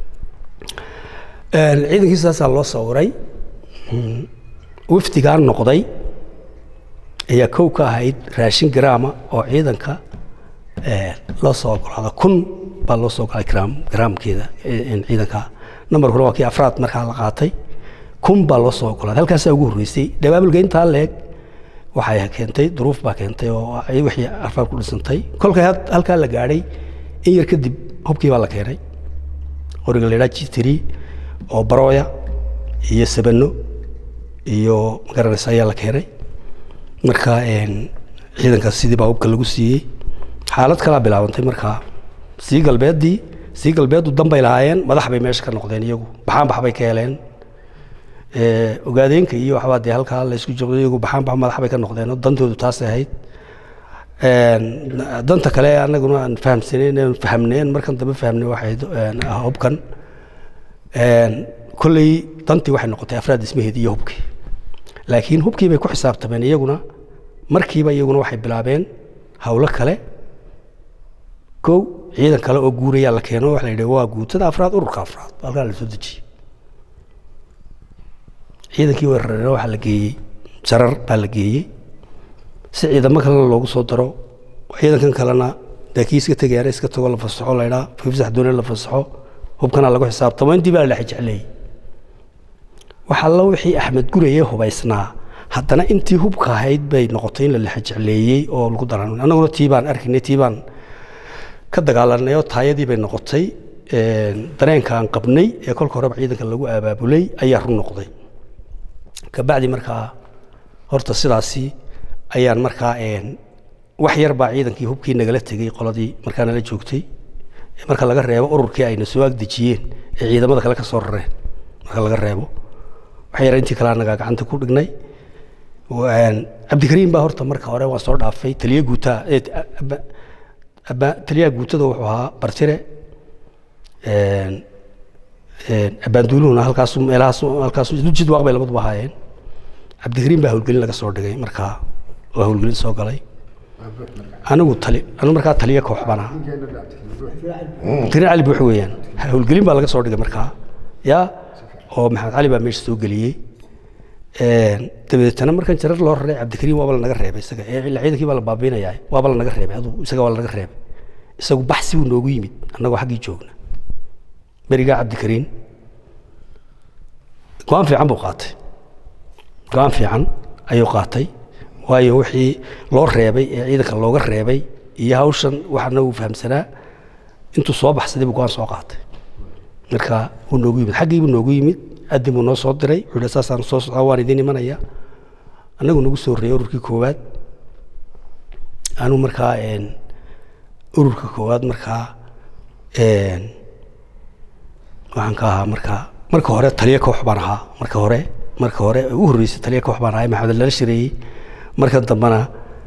ciidankii saasaa loo sawiray wafdigaa noqday ayaa kow ka ahayd raashin garaama oo ciidanka loo soo ogolaada kun baa loo soo ogolaaday gram garaamkeeda ciidanka nambarkuna waa kii afraad markaa la qaatay kun baa loo soo ogolaaday halkaasaa ugu horreysay dhabaabulka intaa leeg waxay keentay duruuf baa keentay oo wixii afraad ku dhisantay kolkay halkaa la gaadhay in yar kadib hubkii baa la keenay qoriga la yidhaha jitiri oo barooya iyo sabano iyo magaranaysa ayaa la keenay marka ciidankaas sidii baa hubka lagu siiyey xaalad kalaa bilaabantay markaa sii galbeeddii sii galbeeddu danbay lahaayeen madax bay meesha ka noqdeen iyagu baxaanbax bay ka heleen ogaadeenka iyo waxbaa dee halkaa la isku joogday iyagu baxaanbax madax bay ka noqdeen oo dantoodu taasay ahayd danta kale annaguna aan fahamsanayn aan fahamneen markan dambe fahamnay waxay hubkan kolley dantii waxay noqotay afraad dhismaheedii iyo hubkii laakiin hubkii bay ku xisaabtameen iyaguna markiiba iyaguna waxay bilaabeen howlo kale kow ciidan kale oo guurayaa la keeno waxa la yidhi waa guutada afraad ururka afraad halkaa la soo dejiyey ciidankii weerareen waxaa la geeyey jarar baa la geeyey si ciidamo kalena loogu soo daro ciidankan kalena dee kii iska tegayaana iska tago la fasaxo la ydhaa fiifsax doone la fasaxo hubkana lagu xisaabtamo intii baa la dhex jecleeyey waxaa la wixii axmed gureye hubaysnaa haddana intii hubka ahayd bay noqotay in la dhex jecleeyey oo lagu daran annaguna tii baan arkaynay tii baan ka dagaalanay oo taayadii bay noqotay dareenka aan qabnay ee kolka horeba ciidanka lagu abaabulay ayaa run noqday kabacdi markaa horta sidaasi ayaan markaa wax yar baa ciidankii hubkii nagala tegey qoladii markaa nala joogtay marka laga reebo ururkii ayna soo agdejiyeen ee ciidamada kale ka soo rareen marka laga reebo wax yar intii kale anagaa gacanta ku dhignay cabdikariim baa horta marka hore waan soo dhaafay taliye guutaa taliyaha guutada wuxuu ahaa bartire abaanduuluhuna halkaasu meelahaas halkaasu jid waaq bay labaduba ahaayeen cabdikariim baa howlgelin laga soo dhigay markaa waa howlgelin soo galay anigu tali anigu markaa taliye koox baan ahaa cabdikariim cali buux weeyaan howlgelin baa laga soo dhigay markaa yaa oo maxamed cali baa meesha soo geliyey dabadeetana markan jarar loo raray cabdikariim waaba lanaga reebay isaga ee ciidankii baa la baabiinayaa waaba lanaga reebay aduu isaga waa lanaga reebay isagu baxsi buu noogu yimid annagoo xaggii joogna berigaa cabdikariim go-aan fiican buu qaatay go-aan fiican ayuu qaatay waayo wixii loo reebay ee ciidanka looga reebay iyo hawshan waxaana uu fahamsanaa intuu soo baxsaday buu go-aan soo qaatay marka wuu noogu yimid xaggii buu noogu yimid adin buu noo soo diray wuxuu yidhi saasaan soo socdaa waan idiin imanaya annagu nagu soo horreeyey ururkii koowaad anuu markaa ururka koowaad markaa waxaan ka ahaa markaa marka hore taliye koox baan ahaa marka hore marka hore ugu horreysay taliye koox baan ahaa maxamed lala shareeyey marka dambena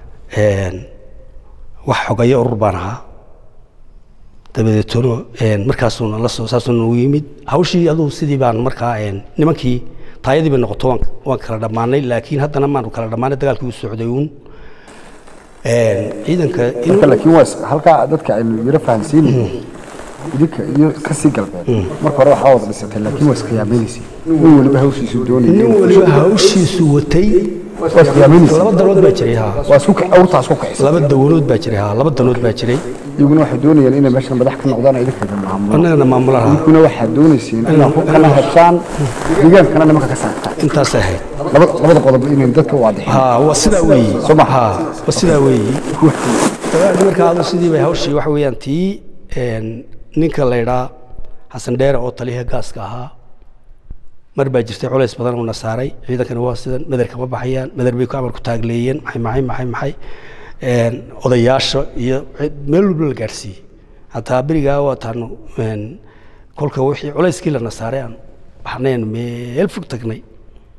wax xogayo urur baan ahaa dabadeetona markaasuuna la soo saasuuna nagu yimid hawshii aduu sidii baan markaa nimankii taayadii bay noqoto waan waan kala dhammaanay laakiin haddana maanu kala dhammaanay dagaalkii u socday uun ciidanka marka laakiin waa halkaa dadka aynu yaro fahansiinayno idinka iyo kasii galbeed marka hore waxaa wada dhisatay laakiin waa iskhiyaamaynaysa nin weliba hawshiisu doonaya nin waliba hawshiisu watay waa iskhiyaamaynaysa laba danood baa jiray ha waa isku awrtaas ku kicisa laba dawanood baa jiray ha laba danood baa jiray iyaguna waxay doonayaan inay meeshan madax ka noqdaan oo idinka idin maamulaan annagana maamulaha idinkuna waxaad doonayseen inaad ku kala heshaan deegaankana nimanka ka saartaan intaasay ahayd labada labada qodob inay dadka u waadixin ha waa sidaa weeyi Soo ma? ha waa sidaa weeyi dagaalkii markaa adu sidii bay hawshii waxa weeyaan tii ninka la idhaa xasan dheere oo taliyaha gaaska ahaa mar baa jirtay culays badan uuna saaray ciidankana waa sidan madarka ma baxayaan madar bay ku amar ku taagleeyeen maxay maxay maxay maxay odayaasha iyo meel walba la gaadhsiiyey hataa berigaa waataanu kolka wixii culayskii lana saaray aan baxnayn meel fog tagnay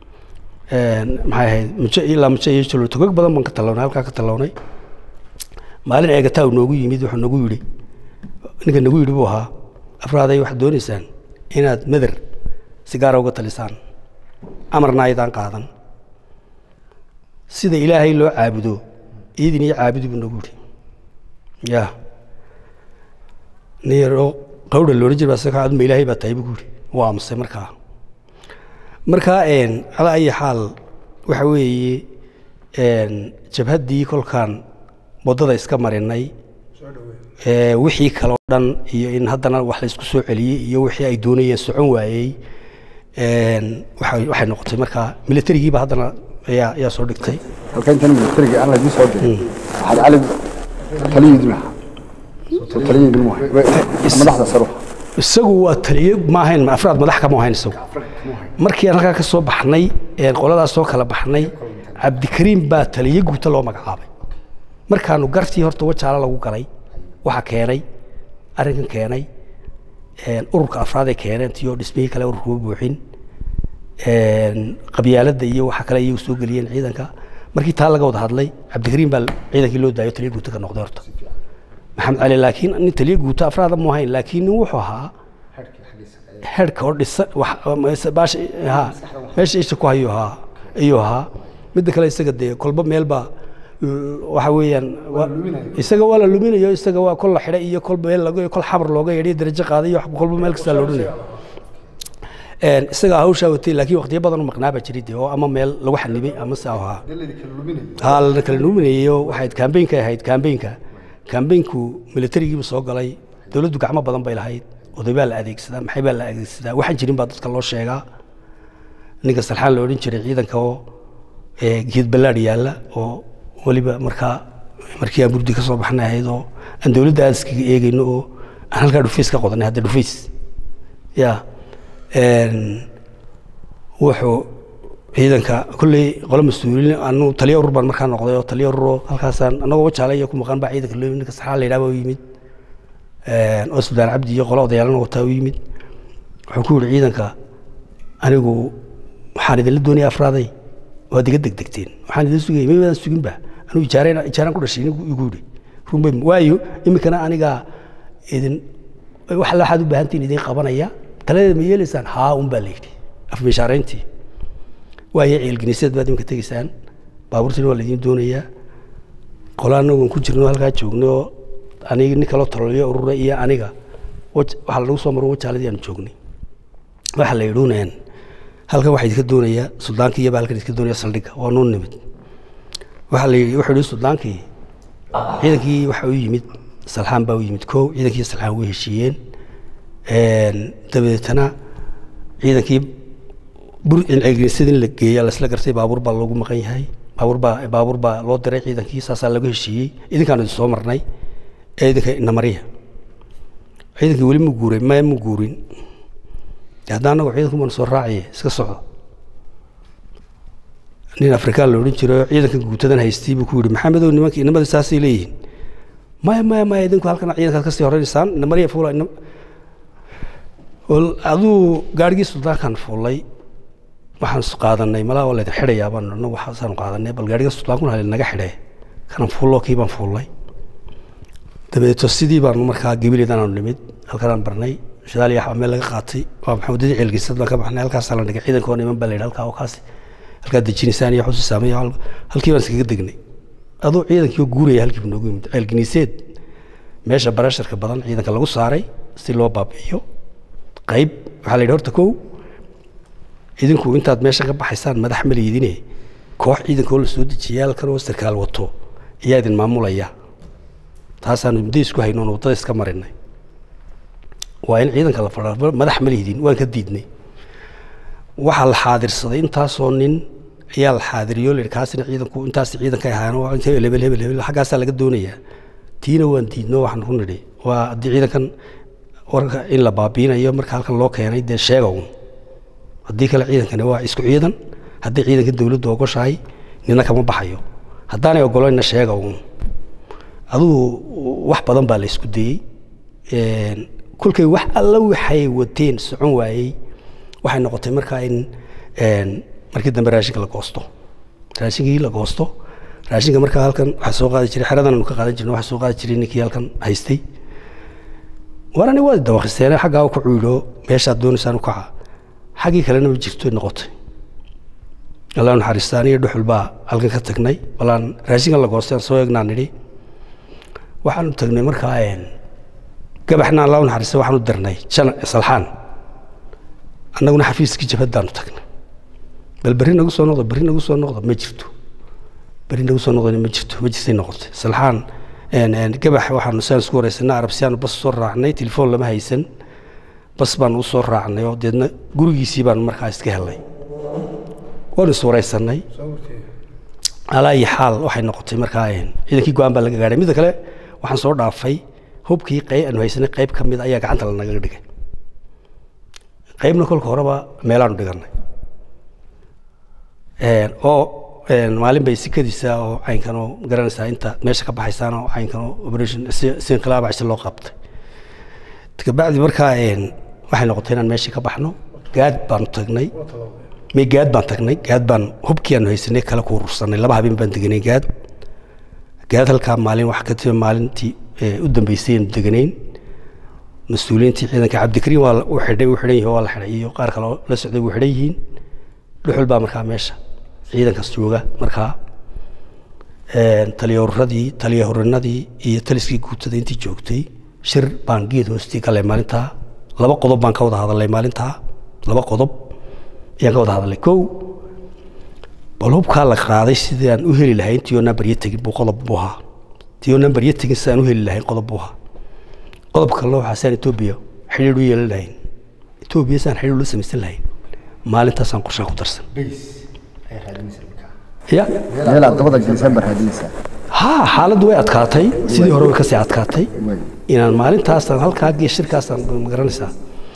maxay ahayd mujo ilaa mujo iyo jalo togag badan baan ka tallawnay halkaa ka tallawnay maalin eegataa uu noogu yimid wuxuu nagu yidhi ninka nagu yidhi buu ahaa afraaday waxaad doonaysaan inaad meder si gaara uga talisaan amarna aydaan qaadan sida ilaahay loo caabudo iyadin iyo caabudi buu nagu yidhi ya nin yaroo qawdha loodhan jira baa saka adma ilaahay baa tahay buu ku yidhi wuu aamusay markaa markaa calaa ayi xaal waxa weeye jabhaddii kolkaan waddada iska marinay wixii kaleo dhan iyo in haddana wax laysku soo celiyey iyo wixii ay doonayeen socon waayey waxay noqotay markaa militarigiiba haddana ayaa ayaa soo dhigtay halka intan militariga aan laydin soo diray waxaad cali taliyidin ahaa soo taliyidin mu madaxda saro isagu waa taliye ma ahayn afraad madax kama ahayn isagu markii aan halkaa ka soo baxnay qoladaas soo kala baxnay cabdikariim baa taliye guuta loo magacaabay markaanu gartii horta wajaalo lagu galay waxa keenay arrinkan keenay ururka afraaday keeneen tiyoo dhismihii kale ururkuma buuxin qabyaaladda iyo waxa kale iyagu soo geliyeen ciidanka markii taa laga wada hadlay cabdikariim baa ciidankii loo daayo taliye guuta ka noqday horta maxamed cali laakiin nin taliye guuta afraada mu ahayn laakiin nin wuxuu ahaa herka oo dhisan meesha isha ku hayo ahaa ayuu ahaa midda kale isaga dee kolba meelbaa waxa weeyaan isaga waa la luminayo isaga waa kol la xidhay iyo kol meel laga kol xabar looga yeedhiyo darajo qaaday iyo kolba meel kastaa la odhanayo isaga hawshaa watay laakiin waqtiyo badan u maqnaa baa jiray dee oo ama meel lagu xanibay ama se ahaa haa lana kala luminayo waxayd kaambeynka ahayd kaambeynka kaambeynku militarigiiba soo galay dowladdu gacmo badan bay lahayd oday baa la adeegsadaa maxay baa la adeegsadaa waxaan jirin baa dadka loo sheegaa ninka salxaan la odhan jiray ciidanka oo geed ballaadh yaalla oo weliba markaa markii aan burdi ka soo baxnay ahayd oo aan dowladda aad iskaga eegayno oo aan halkaa dhufays ka qodanay hadda dhufays ya wuxuu ciidanka kolley qolo mas-uuliin anu taliya urur baan markaa noqday oo taliya ururoo halkaasaan anagoo wajaale iyo ku maqan baa ciidanka loo ninka saxaa la yidhaha baa u yimid oo suldaan cabdi iyo qolo odayaalana wataa u yimid wuxuu ku yidhi ciidanka anigu waxaan idinla doonaya afraaday waad iga degdegteen waxaan idin sugayay ma wadaan suginba anuu ijaareen ijaaraan ku dhashay igu yidhi runbay waayo iminkana anigaa idin wax alla waxaad u baahantiin idin qabanaya taladeeda ma yeelaysaan haa un baa la yidhi afmishaarayntii waayo ceelginiseed baad iminka tegaysaan baabuurtiina waa laydin doonayaa qola anagoon ku jirno halkaa joogno oo aniga nin kaloo tololiyo urura iyo aniga waxaa lagu soo maro wajaaladii aanu joognay waxaa la yidhuuneen halkan waxaa idinka doonayaa suldaankii iyaba halkan idinka doonaya saldhigga waa nuu nimid waxaa la yidhi wuxuu yidhi suldaankii ciidankii waxa u yimid salxaan baa u yimid kow ciidankii salxaan way heshiiyeen dabadeetana ciidankii ceelginisyada in la geeya lasla gartay baabuur baa loogu maqan yahay baabuur baa baabuur baa loo diray ciidankii saasaa lagu heshiiyey idinkaanu idin soo marnay ee idinka inamariya ciidankii weli mu guuray maya mu guurin hadda annagu ciidanku baanu soo raaciye iska socdo nin afrikaan la odhan jiro ciidankan guutadan haystay buu ku yidhi maxamedow nimanka inamada saasay leeyihiin maya maya maya idinku halkan ciidankaad kasii horeynaysaan inamariya fuula aduu gaarigii suldaankan fuulay waxaan qaadanay malaa waa laydin xidhayaa baan odhan waxaasaanu qaadanay bal gaariga sultaankuna halin naga xidhee kanan fuullo kii baan fuullay dabadeeto sidii baanu markaa gebileed aanu nimid halkanaan barnay shidaal iyo meel laga qaatay waa maxamuudadii ceelgiisad baan ka baxnay halkaasaa la dhigay ciidankoo niman baa la yidhi halkaa oo kaasi halkaa dejinaysaan iyo xusi saamay halkii baan iskaga degnay aduu ciidankii oo guuraya halkii buu noogu yimid ceelginiiseed meesha barasharka badan ciidanka lagu saaray si loo baabi'iyo qayb waxaa la yidhi horta kow idinku intaad meesha ka baxaysaan madax ma liidine koox ciidanka oo la soo dejiyay halkan oo sarkaal wato ayaa idin maamulaya taasaanu muddo isku haynoon waddada iska marinay waa in ciidanka la fadha madax ma liidin waan ka diidnay waxaa la xaadirsaday intaasoo nin ayaa la xaadiriyo la yidhi kaasina ciidanku intaas ciidanka ahaan waa inta hebel hebel hebel xaggaasaa laga doonayaa tiina waan diidno waxaan ku nidhi waa haddii ciidankan warka in la baabiinayo marka halkan loo keenay dee sheega un haddii kale ciidankani waa isku ciidan haddii ciidanka dowladdu ogoshahay nina kama baxayo haddaanay ogolayna sheega un adugu wax badan baa la isku dayey kolkay wax alla waxay wateen socon waayey waxay noqotay markaa in markii dambe raashinka la goosto raashinkii la goosto raashinka markaa halkan waxaa soo qaadi jiray xeradan aanu ka qaadan jirnay waxaa soo qaadi jiray ninkii halkan haystay warani waa dawakhisteene xaggaa ku cuydho meeshaad doonaysaan u kaca xaggii kalena ma jirto noqotay allah naxariistaan iyo dhuxul baa halkan ka tagnay balaan raashinka la goostay aan soo eegnaan nidhi waxaanu tagnay markaa gabaxna allah naxariista waxaanu darnay jana salxaan annaguna xafiiskii jabhaddaanu tagnay bal berri nagu soo noqdo berri nagu soo noqdo ma jirto berri nagu soo noqdona ma jirto ma jirtay noqotay salxaan gabax waxaanu saan isku wareysanay arabsiyaanu bas soo raacnay telefoon lama haysan bas baanu u soo raacnay oo deedna gurigiisii baanu markaa iska helnay waanu is wareysanay alaa iyo xaal waxay noqotay markaa ciidankii go-aan baa laga gaadhay midda kale waxaan soo dhaafay hubkii qey aanu haysanay qayb ka mid ayaa gacanta lanaga dhigay qaybna kolka horeba meelaanu dhiganay oo maalin bay sikadiisa oo caynkan oo garanaysaa inta meesha ka baxaysaan oo caynkan oo operation si si inqilaab casi loo qabtay kabacdi markaa waxay noqotay inaan meeshii ka baxno gaad baanu tagnay me gaad baan tagnay gaad baan hubkii aanu haysanay kale ku urursanay laba habeen baan deganay gaad gaad halkaa maalin wax ka timi maalintii u dambeysay aanu deganayn mas-uuliyiintii ciidanka cabdikariim waa u xidhay u xidhan yihin waa la xidhay iyo qaar kale oo la socday wuu xidhan yihiin dhuxul baa markaa meesha ciidankaas jooga markaa taliyahuradii taliyahurinadii iyo taliskii guutada intii joogtay shir baan geed hoostii galay maalintaa laba qodob baan ka wada hadalay maalintaa laba qodob ayaan ka wada hadalay kow bal hubkaa la qaaday sidii aan u heli lahayn tiyoo nambaryo tegin buu qodob buu ahaa tiyoo nambaryo tegin sidaan u heli lahayn qodob buu ahaa qodob kalena waxaa saan etoobiya xidhiir u yeelan lahayn etoobiya saan xidhiir ula samaysan lahayn maalintaasaan qorshaa ku darsan ya meelaad dabada disembar hadinaysaa ha xaaladdu way adkaatay sidii hore way kasii adkaatay inaan maalintaasaan halkaa gee shirkaasaan magaranaysaa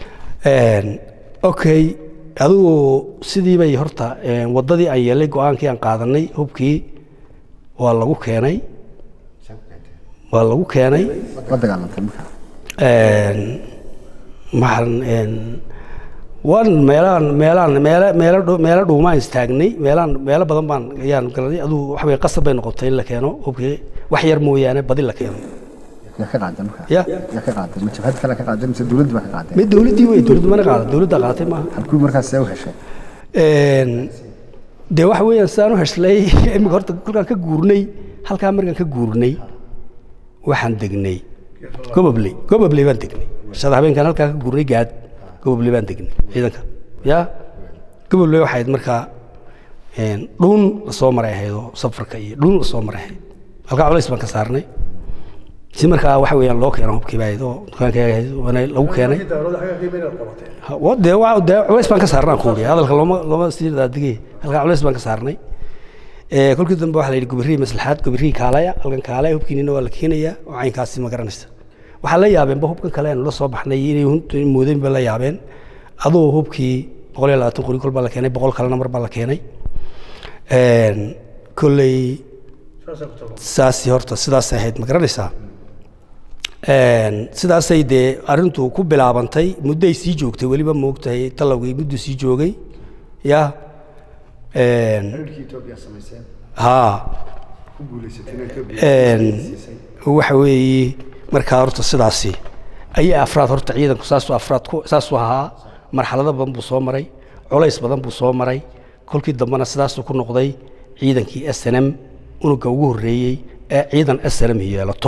okay adigu sidii bay horta waddadii aan yeelay go-aankii aan qaadanay hubkii waa lagu keenay waa lagu keenay la dagaalantay markaa maxaan waan meelaan meelaan meelo meelo dhu- meelo dhuumaan istaagnay meelaan meelo badan baan ayaan galanay aduu waxa weye qasab bay noqotay in la keeno hubkii wax yar mooyaane badi la keeno yaa ka qaaday markaa Ya. yaa ka qaaday ma jabhad kale ka qaaday mise dowladda baa ka qaaday mid dowladdii wey dowladdu mana qaada dowladda qaatay maaha halkuu markaas see u heshay Een, dee waxa weeyaan sidaan u heshlay imika horta kolkaan ka guurnay halkaa markaan ka guurnay waxaan degnay gobobley gobobley baan degnay shada habeenkaan halkaa ka guurnay gaad gobobley baan degnay ciidanka ya gobobley waxay ahayd markaa een, dhuun lasoo maray ahayd oo safarka iyo dhuun lasoo maray ahayd halkaa culays baan ka saarnay si markaa waxa weeyaan loo keeno hubkii baa ahayd oo dukaankayga ahayd waana lagu keenay Ha, wa- dee waa dee culays baan ka saarnaa ku wariya hadalka looma looma sii daadigay halkaa culays baan ka saarnay ee kolkii dambe waxaa la yidhi gobirihii maslaxaad gobirihii kaalaya halkan kaalaya hubkiinina waa la keenayaa oo caynkaasi ma garanaysa waxaa la yaabeenba hubkan kale aanu la soo baxnay inay huntu moodeen ba la yaabeen aduu hubkii boqol iyo labaatan qori kol baa la keenay boqol kalena mar baa la keenay Een, kolley saasi horta sidaasay ahayd ma garanaysaa Een, sidaasay dee arrintu ku bilaabantay mudday sii joogtay weliba moogtahay talowgii mudduu sii joogay ya Een, haa Een, waxa weeye markaa horta sidaasi ayay afraad horta ciidanku saasuu afraad ku saasuu ahaa marxalado badan buu soo maray culays badan buu soo maray kolkii dambena sidaasuu ku noqday ciidankii s n m unuga ugu horreeyey ee ciidan s n m yeelato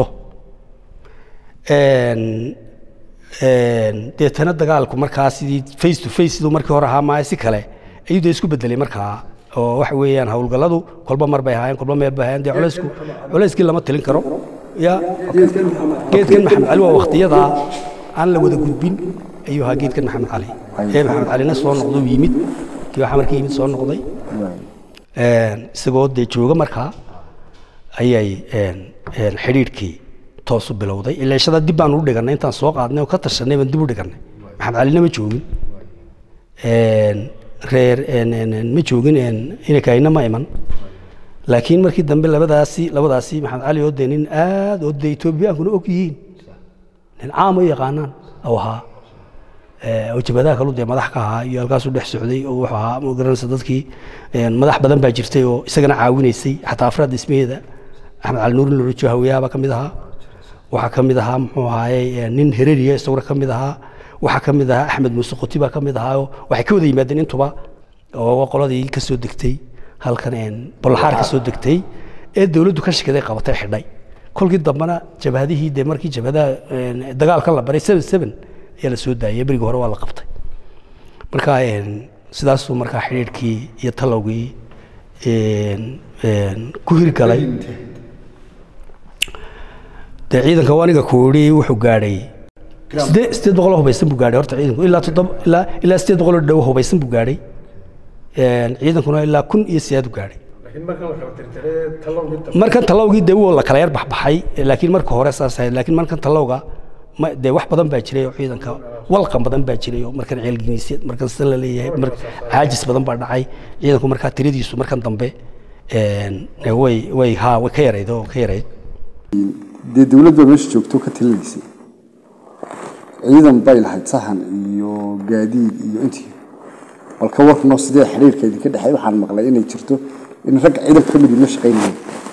Een, een, deetana dagaalku markaa sidii face to face siduu markii hore ahaa maayo si kale ayuu dee isku bedelay markaa oo waxa weeyaan howlgalladu kolba mar bay ahaayeen kolba meel bay ahaayeen dee culaysku culayskii lama tilin karo ya geedkan maxamed cali waa waktiyadaa aan la wada gudbin ayuu ahaa geedkan maxamed cali ee maxamed calina soo noqday uu yimid kii waxaa markii yimid soo noqday Een, isagoo dee jooga markaa ayay een, een, xidhiidhkii toos u bilowday ilaashada dib baan u dhiganay intaan soo qaadnay oo ka tashanay baan dib u dhiganay maxamed calina ma joogin Een, reer een, een, een, ma joogin een, inakayna ma iman laakiin markii dambe labadaasi labadaasi maxamed cali oo dee nin aad oo dee etoobiyaankuna og yihiin nin caam u yaqaanaan oo ahaa Eh, oo jabhadaha kalu dee madax ka ahaa iyo halkaasuu dhex socday oo wuxuu ahaa ma garanaysa dadkii een, madax badan baa jirtay oo isagana caawinaysay xataa afraad dhismaheeda axmed cali nuurin lorojo hawiyaaba ka mid ahaa waxaa ka mid ahaa muxuu ahaaye eh, nin hereriya isaguna ka mid ahaa waxaa ka mid ahaa axmed muuse qoti baa ka mid ahaa oo waxay ka wada yimaadeen intuba oo qoladii ka soo degtay halkan een, bolaxaar ka soo degtay ee dowladdu ka shikaday qabatay xidhay kolkii dambena jabhadihii dee markii jabhadaha een, dagaalkan la baray seven seven ayaa la soo daayay berigii hore waa la qabtay marka een, sidaasuu markaa xidhiidhkii iyo talowgii een, een, ku hirgalay dee ciidanka waa aniga ku yidhi wuxuu gaadhay sidee sideed boqol oo hubaysan buu gaadhay horta ciidanku ilaa toddoba ilaa ilaa sideed boqol oo dhow hubaysan buu gaadhay Een, ciidankuna ilaa kun iyo sideed u gaadhay markan talowgii dee wuu la kala yar baxbaxay laakiin marka hore saas ahayd laakiin markan talowga ma dee wax badan baa jiray oo ciidanka walqan badan baa jiray oo markan ceelginiisya markan sida la leeyahay mar caajis badan baa dhacay ciidanku markaa tiradiisu markan dambe een, way way ha way ka yarayd oo ka yarayd dee dowladda meesha joogto ka talinaysay ciidan bay lahayd sahan iyo gaadiid iyo intii bal ka warnoo sidee xiriirka idinka dhexeey waxaan maqlay inay jirto in ragga ciidanka ka mid la shaqaynayeen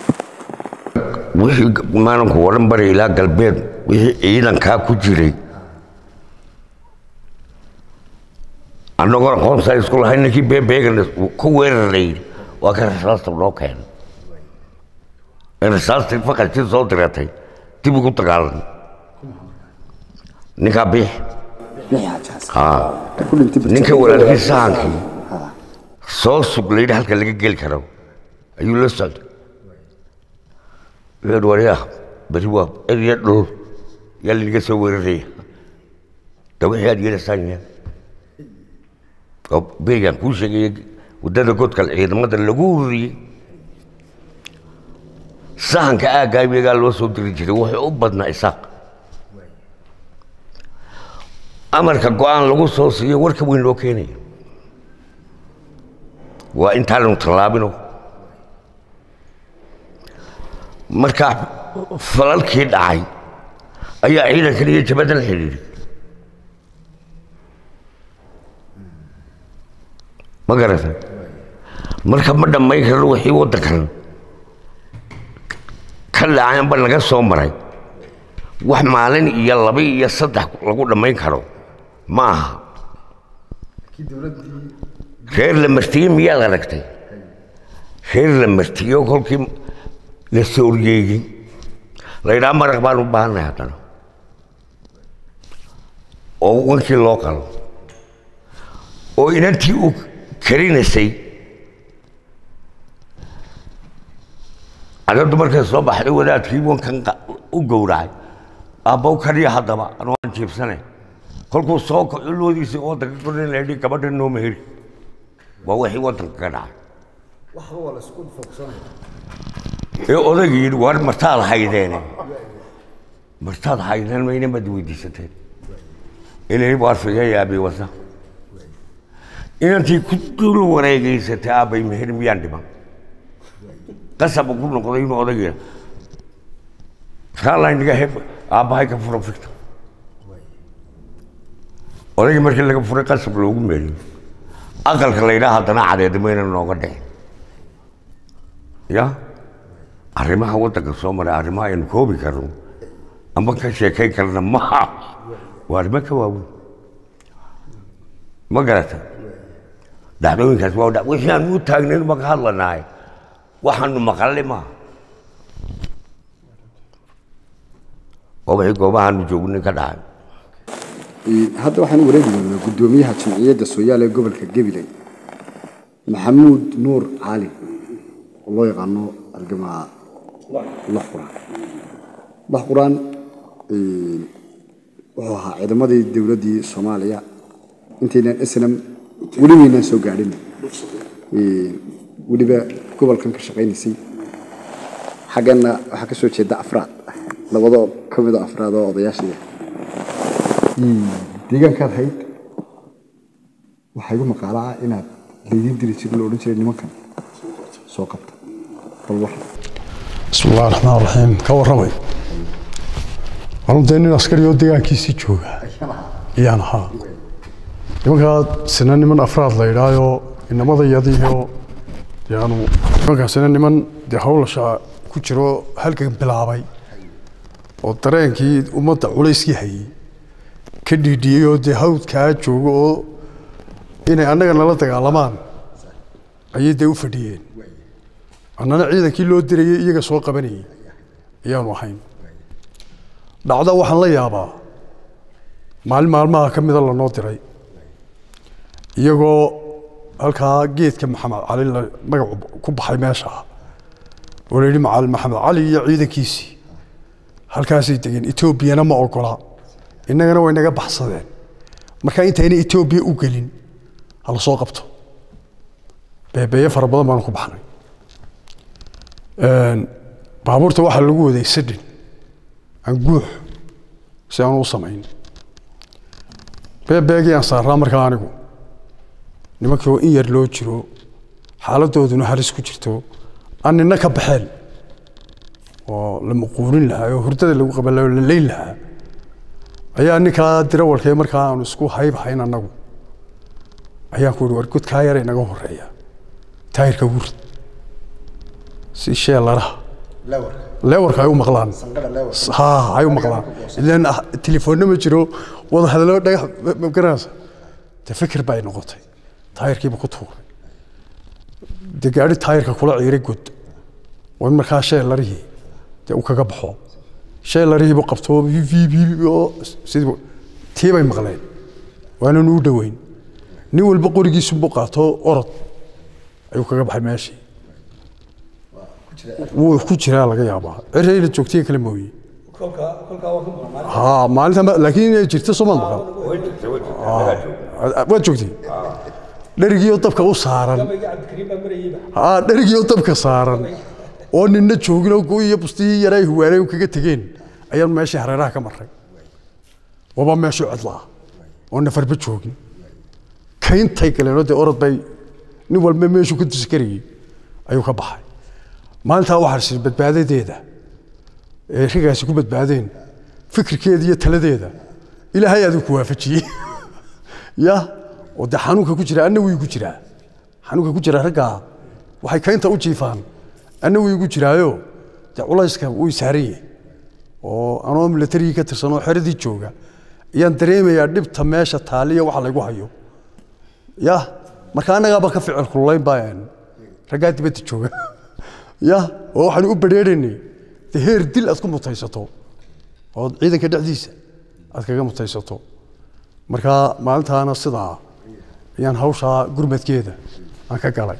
wixii maalinka oo dhan bari ilaa galbeed wixii ciidankaa ku jiray annagoo aqoonsaa isku lahayn ninkii beebeegan ku weeraray waa ka rasaasta noo keenay ee rasaastii faqadkii soo diratay dib ugu dagaalan ninkaa biix bixi xajaas haa ka ku dhintay Birjir. ninka walaalkii sahankii soo sug la yidhi halka laga geli karo ayuu la socday wuxuu yidhi waryaa beri waa erya dhul yaa linaga soo weeraraya da wixii aad yeelaysaan yaa oo berigaan kuu sheegaya waddada godka ciidamada lagu ururiyey sahanka aaggaa iyagaa loo soo diri jiray wuxuu u badnaa isaaq amarka go-aan lagu soo siiyo warka weyn loo keenaya waa intaanu tallaabino markaa falalkii dhacay ayaa ciidankan iyo jabaddan xidhiidhay ma garata marka ma dhammayn karno wixii waddankan ka dhacaanba naga soo maray wax maalin iyo laba iyo saddex lagu dhammayn karo ma aha reer la martiye miyaad aragtay reer la martiyo kolkii la sooryeeyey la yidhaha maraq baan u baahannahay haddana oo wankii loo qalo oo inantii u karinaysay cadadu markay soo baxday wadaadkii wankan qa- u gowracay aabbow kariya haddaba anoo aan jiibsanay kolkuu soo kaco loodiisii waddanka korin la yidhi gabadha noo meheri waa wixii waddanka ka dhacay ee odaygii yidhi war martaad haydeene martaad haydeen mayna mad weydiisateen ilay waarfiga yaabi wasa inantii ku dul wareegaysatay aabbay meher miyaan dhiman qasab ku noqday inuu odayga kaalaynaga heb aabbahay ka furo fikta odaygii markii laga furay qasab loogu meeriyo aqalka la yidhaha haddana cadeed mayna nooga dhicin ya arrimaha waddanka soo maray arrimaha aynu koobi karno ama ka sheekayn karna maha waa arrimo ka waaweyn ma garata dhacdooyinkaas waa dha- wixii aan u taagnayn ma ka hadlanahay waxaanu maqalli maaha oo wixii goobahaanu joognay ka dhacay Ee, hadda waxaan u wareegi doonaa guddoomiyaha jamciyadda sooyaal ee gobolka gabiley maxamuud nuur cali oo loo yaqaano argamaa lax quraan lax quraan ee, wuxuu ahaa ciidamadii dowladdii soomaaliya intaynan islam weli waynaan soo gaadhin Ee, weliba gobolkan ka shaqaynaysay xaggana waxaa ka soo jeeda afraad labadoo ka mid a afraad oo odayaashii deegaankaad hayd waxaa igu maqaalaa inaad laydin diri jirin la odhan jiray nimankan soo qabta bal wax بسم الله الرحمن الرحيم كورمي والله دين عسكري وديان كيسي جوغا يان ها nimankaa sina niman afraad la idhaayo inamada yadiiyo yaanu nimankaasina niman dee hawlasha ku jiro halkan bilaabay oo dareenkii ummadda culayskii hayay ka dhiidhiyey oo dee hawdkaa joogo oo inay annaga nala dagaalamaan ayay dee u fadhiyeen annana ciidankii loo dirayay iyaga soo qabanayay ayaanu ahayn dhacda waxaan la yaabaa maalin maalmaha ka mida lanoo diray iyagoo halkaa geedka maxamed cali la magacu ku baxay meesha oo la yidhi macal maxamed cali iyo ciidankiisii halkaasay degeen etoobiyana ma ogola innagana way naga baxsadeen marka intayna etoobiya u gelin hala soo qabto beebeeye fara badan baanu ku baxnay baabuurta waxaa lagu waday sadhin aan guux si aanu u samayn beebeegii aan saaraa markaa anigu nimankii oo in yar loo jiro xaaladooduna halis ku jirto aan nina ka baxeen oo la muquurin lahaa oo hurdada lagu qaban lahaa oo la leyn lahaa ayaa ninkaa dirawalkee markaa aanu isku haybahayn annagu ayaan ku ihi war godkaa yara inaga horeeya taayirka ugu rid si sheelaraha leewarka ay u maqlaan ha ay u maqlaan ilan telefoonna ma jiro wada hadallo dhagax ma garanaysa de fikir baa ay noqotay taayirkiiba ku tuuray de gaari taayirka kula ciiray god oo in markaa sheelarihii dee uu kaga baxo sheelarihiibu qabto oo sidii tii bay maqleen waananu u dhoweyn nin walba qorigiisunbuu qaato orod ayuu kaga baxay meeshii wuu ku jiraa laga yaabaa cirayna joogtiya kale mooye ha maalinta laakiin inay jirto soomaad maqan waad joogtay dherigiioo dabka u saaran ha dherigiioo dabka saaran oo ninna joogin oo go iyo bustihii yaray huwaanay kaga tegeen ayaan meeshii hareeraha ka maray waba meeshuu cidlaa oo nafarba joogin kayntay galeenoo dee orod bay nin walba meeshuu ka dusi karayey ayuu ka baxay maalintaa waxaa sii badbaadadeeda ee rigaasi ku badbaadeen fikirkeeda iyo taladeeda ilaahay adigu ku waafajiyey ya oo dee xanuunka ku jira anna wii ku jiraa xanuunka ku jira raggaa waxay kaynta u jiifaan anna wii ku jiraayo dee culayska wuu saaran yahay oo anoo milatarigii ka tirsan oo xeradii jooga ayaan dareemayaa dhibta meesha taaliya waxa laygu hayo ya marka annagaaba ka ficil kululayn baa raggaa dibadda jooga ya oo waxaanu u badheeraynay de heer dil aad ku mutaysato oo ciidanka dhexdiisa aad kaga mutaysato marka maalintaana sidaa ayaan hawshaa gurmadkeeda aan ka galay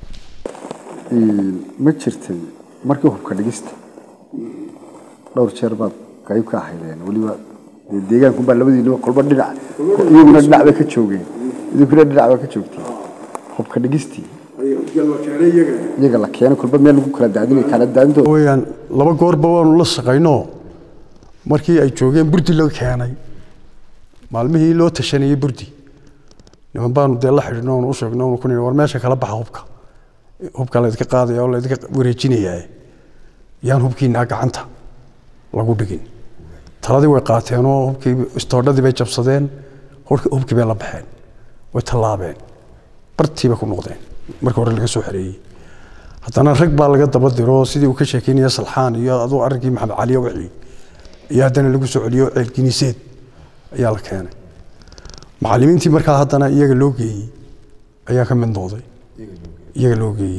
ma jirtay markii hubka dhigista dhowr jeer baad qayb ka ahaydeen weliba dee deegaankunbaa labadiinaba kolba dhinac iyaguna dhinac bay ka joogeen idinkuna dhinac baa ka joogteen hubka dhigistii iyaga la keenay kolba meel lagu kala daadinay kala daadintooda weyaan laba goorba waanu la shaqayno markii ay joogeen burdi loo keenay maalmihii loo tashanayey burdi niman baanu dee la xidhino oonu u sheegno oonu ku nihi war meesha kala baxa hubka hubka laydinka qaadaya oo laydinka wareejinayaa yaan hubkiinaa gacanta lagu dhigin taladii way qaateen oo hubkii istoodhadii bay jabsadeen hubkii bay la baxeen way tallaabeen bartiiba ku noqdeen markii hore laga soo xereeyey haddana rag baa laga daba diro sidii uu ka sheekeynaya salxaan iyo aduu arrinkii maxamed caliyo wixii iyo haddana lagu soo celiyo ceelginiseed ayaa la keenay macallimiintii markaa haddana iyaga loo geeyey ayaa ka mid noqday iyaga loo geeyey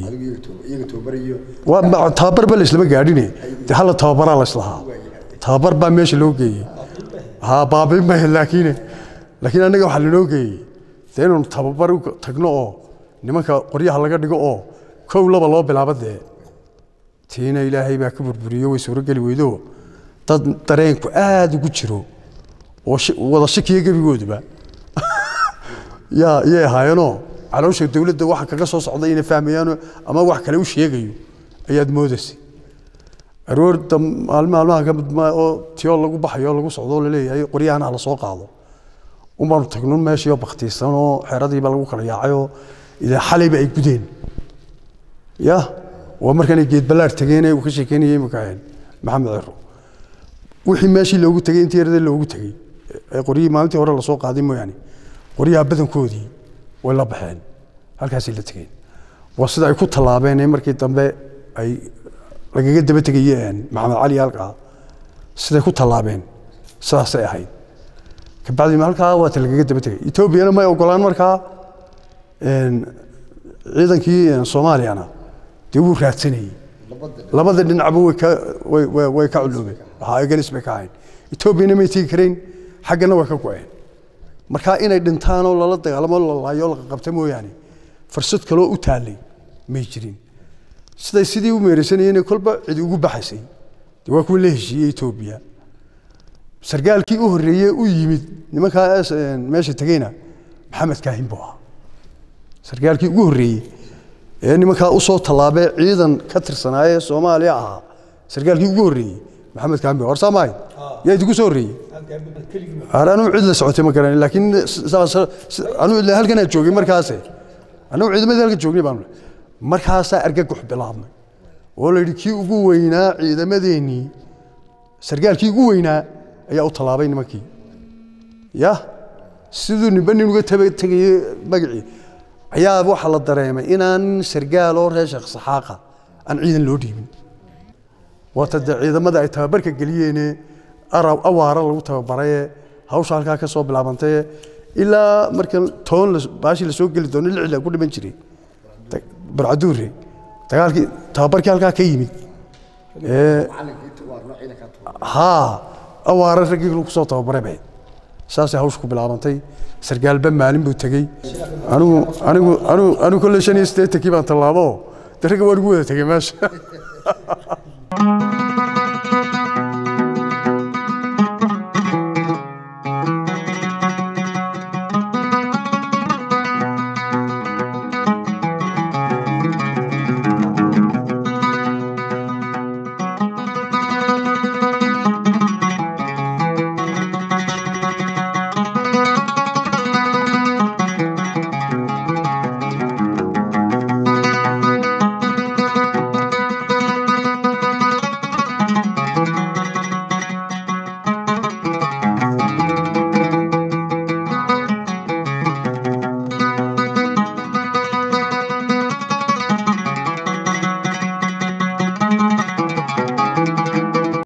waa tababarba la islama gaadhine de hala tababaraa la islahaa tababar baa meesha loo geeyey ha baabin ma laakiin laakiin annaga waxaa lanoo geeyey dee inaanu tababar u tagno oo nimanka qoryaha laga dhigo oo kow laba loo bilaabo dee tiina ilaahay baa ka burburiyo way suurogeli weydo dad dareenku aada ugu jiro oo wada shakiya gebigooduba yaa iyay ahaayeenoo caloosha dowladda waxa kaga soo socda inay fahmayaan ama wax kale u sheegayo ayaad moodaysay aroorda maalin maalmaha ka mid oo tiyoo lagu baxayo lagu socdo laleeyahay qoryahana la soo qaado un baanu tagnun meeshii oo baktiisan oo xeradiiba lagu kala yaacayoo idaa xalayba ay gudeen ya waa markanay geed ballaar tageen uu ka sheekeynayay imika maxamed cero wixii meeshii loogu tegey intii yarada loogu tegey ee qoryihii maalintii hore lasoo qaaday mooyaane qoryaha badankoodii way la baxeen halkaasay la tegeen waa sida ay ku tallaabeen ee markii dambe ay lagaga daba tegayeen maxamed cali halkaa siday ku tallaabeen sidaasay ahayd kabacdi halkaa waata lagaga daba tegay etoobiyana may ogolaan markaa een, ciidankii een, soomaaliyana dee wuu raadsanayey labada dhinacba way ka way way way ka culoobeen waxaa aganis bay ka ahayn etoobiyana may tegi karayn xaggana way ka go-een marka inay dhintaan oo lala dagaalamo la laayo la qabta mooyaane fursad kaloo u taallay may jirin siday sidii u meeraysanayeen kolba cidi ugu baxaysay dee waa kuwa la heshiiyey etoobiya sargaalkii u horreeyey u yimid nimankaa es- een, meesha tegeyna maxamed kaahin buu ahaa sargaalkii ugu horreeyey ee nimankaa usoo tallaabee ciidan ka tirsanaaye soomaaliya ahaa sargaalkii ugu horreeyey maxamed kaahin buu horsaa maahay yaa idinku soo horreeyey Har anuu cid la socotay ma garan laakiin sa- sa- sa- anuu ilaa halkan aan joogay markaase anuu ciidamadii halkan joognay baan markaasaa argagax bilaabmay oo la yidhi kii ugu weynaa ciidamadeennii sargaalkii ugu weynaa ayaa u tallaabay nimankii ya siduu ninba nin uga taba tegayey magacii ayaa waxaa la dareemay inaan sargaal oo reer sheekh saxaaqa aan ciidan loo dhiibin waata dee ciidamada ay tababarka geliyeene araw awaara lagu tababaraye hawsha halkaa ka soo bilaabantay ilaa marka toon la- baashii lasoo geli doono lixla ku dhiman jiray Da- barcaduure dagaalkii tababarkii halkaa ka yimid ee haa awaara raggii lagu soo tababaray bay saasay hawsha ku bilaabantay sargaalba maalin buu tegey anigu anigu anigu anigu kolley shan iyo siddeetankii baan tallaabo de ragga waan ugu wada tegey meesha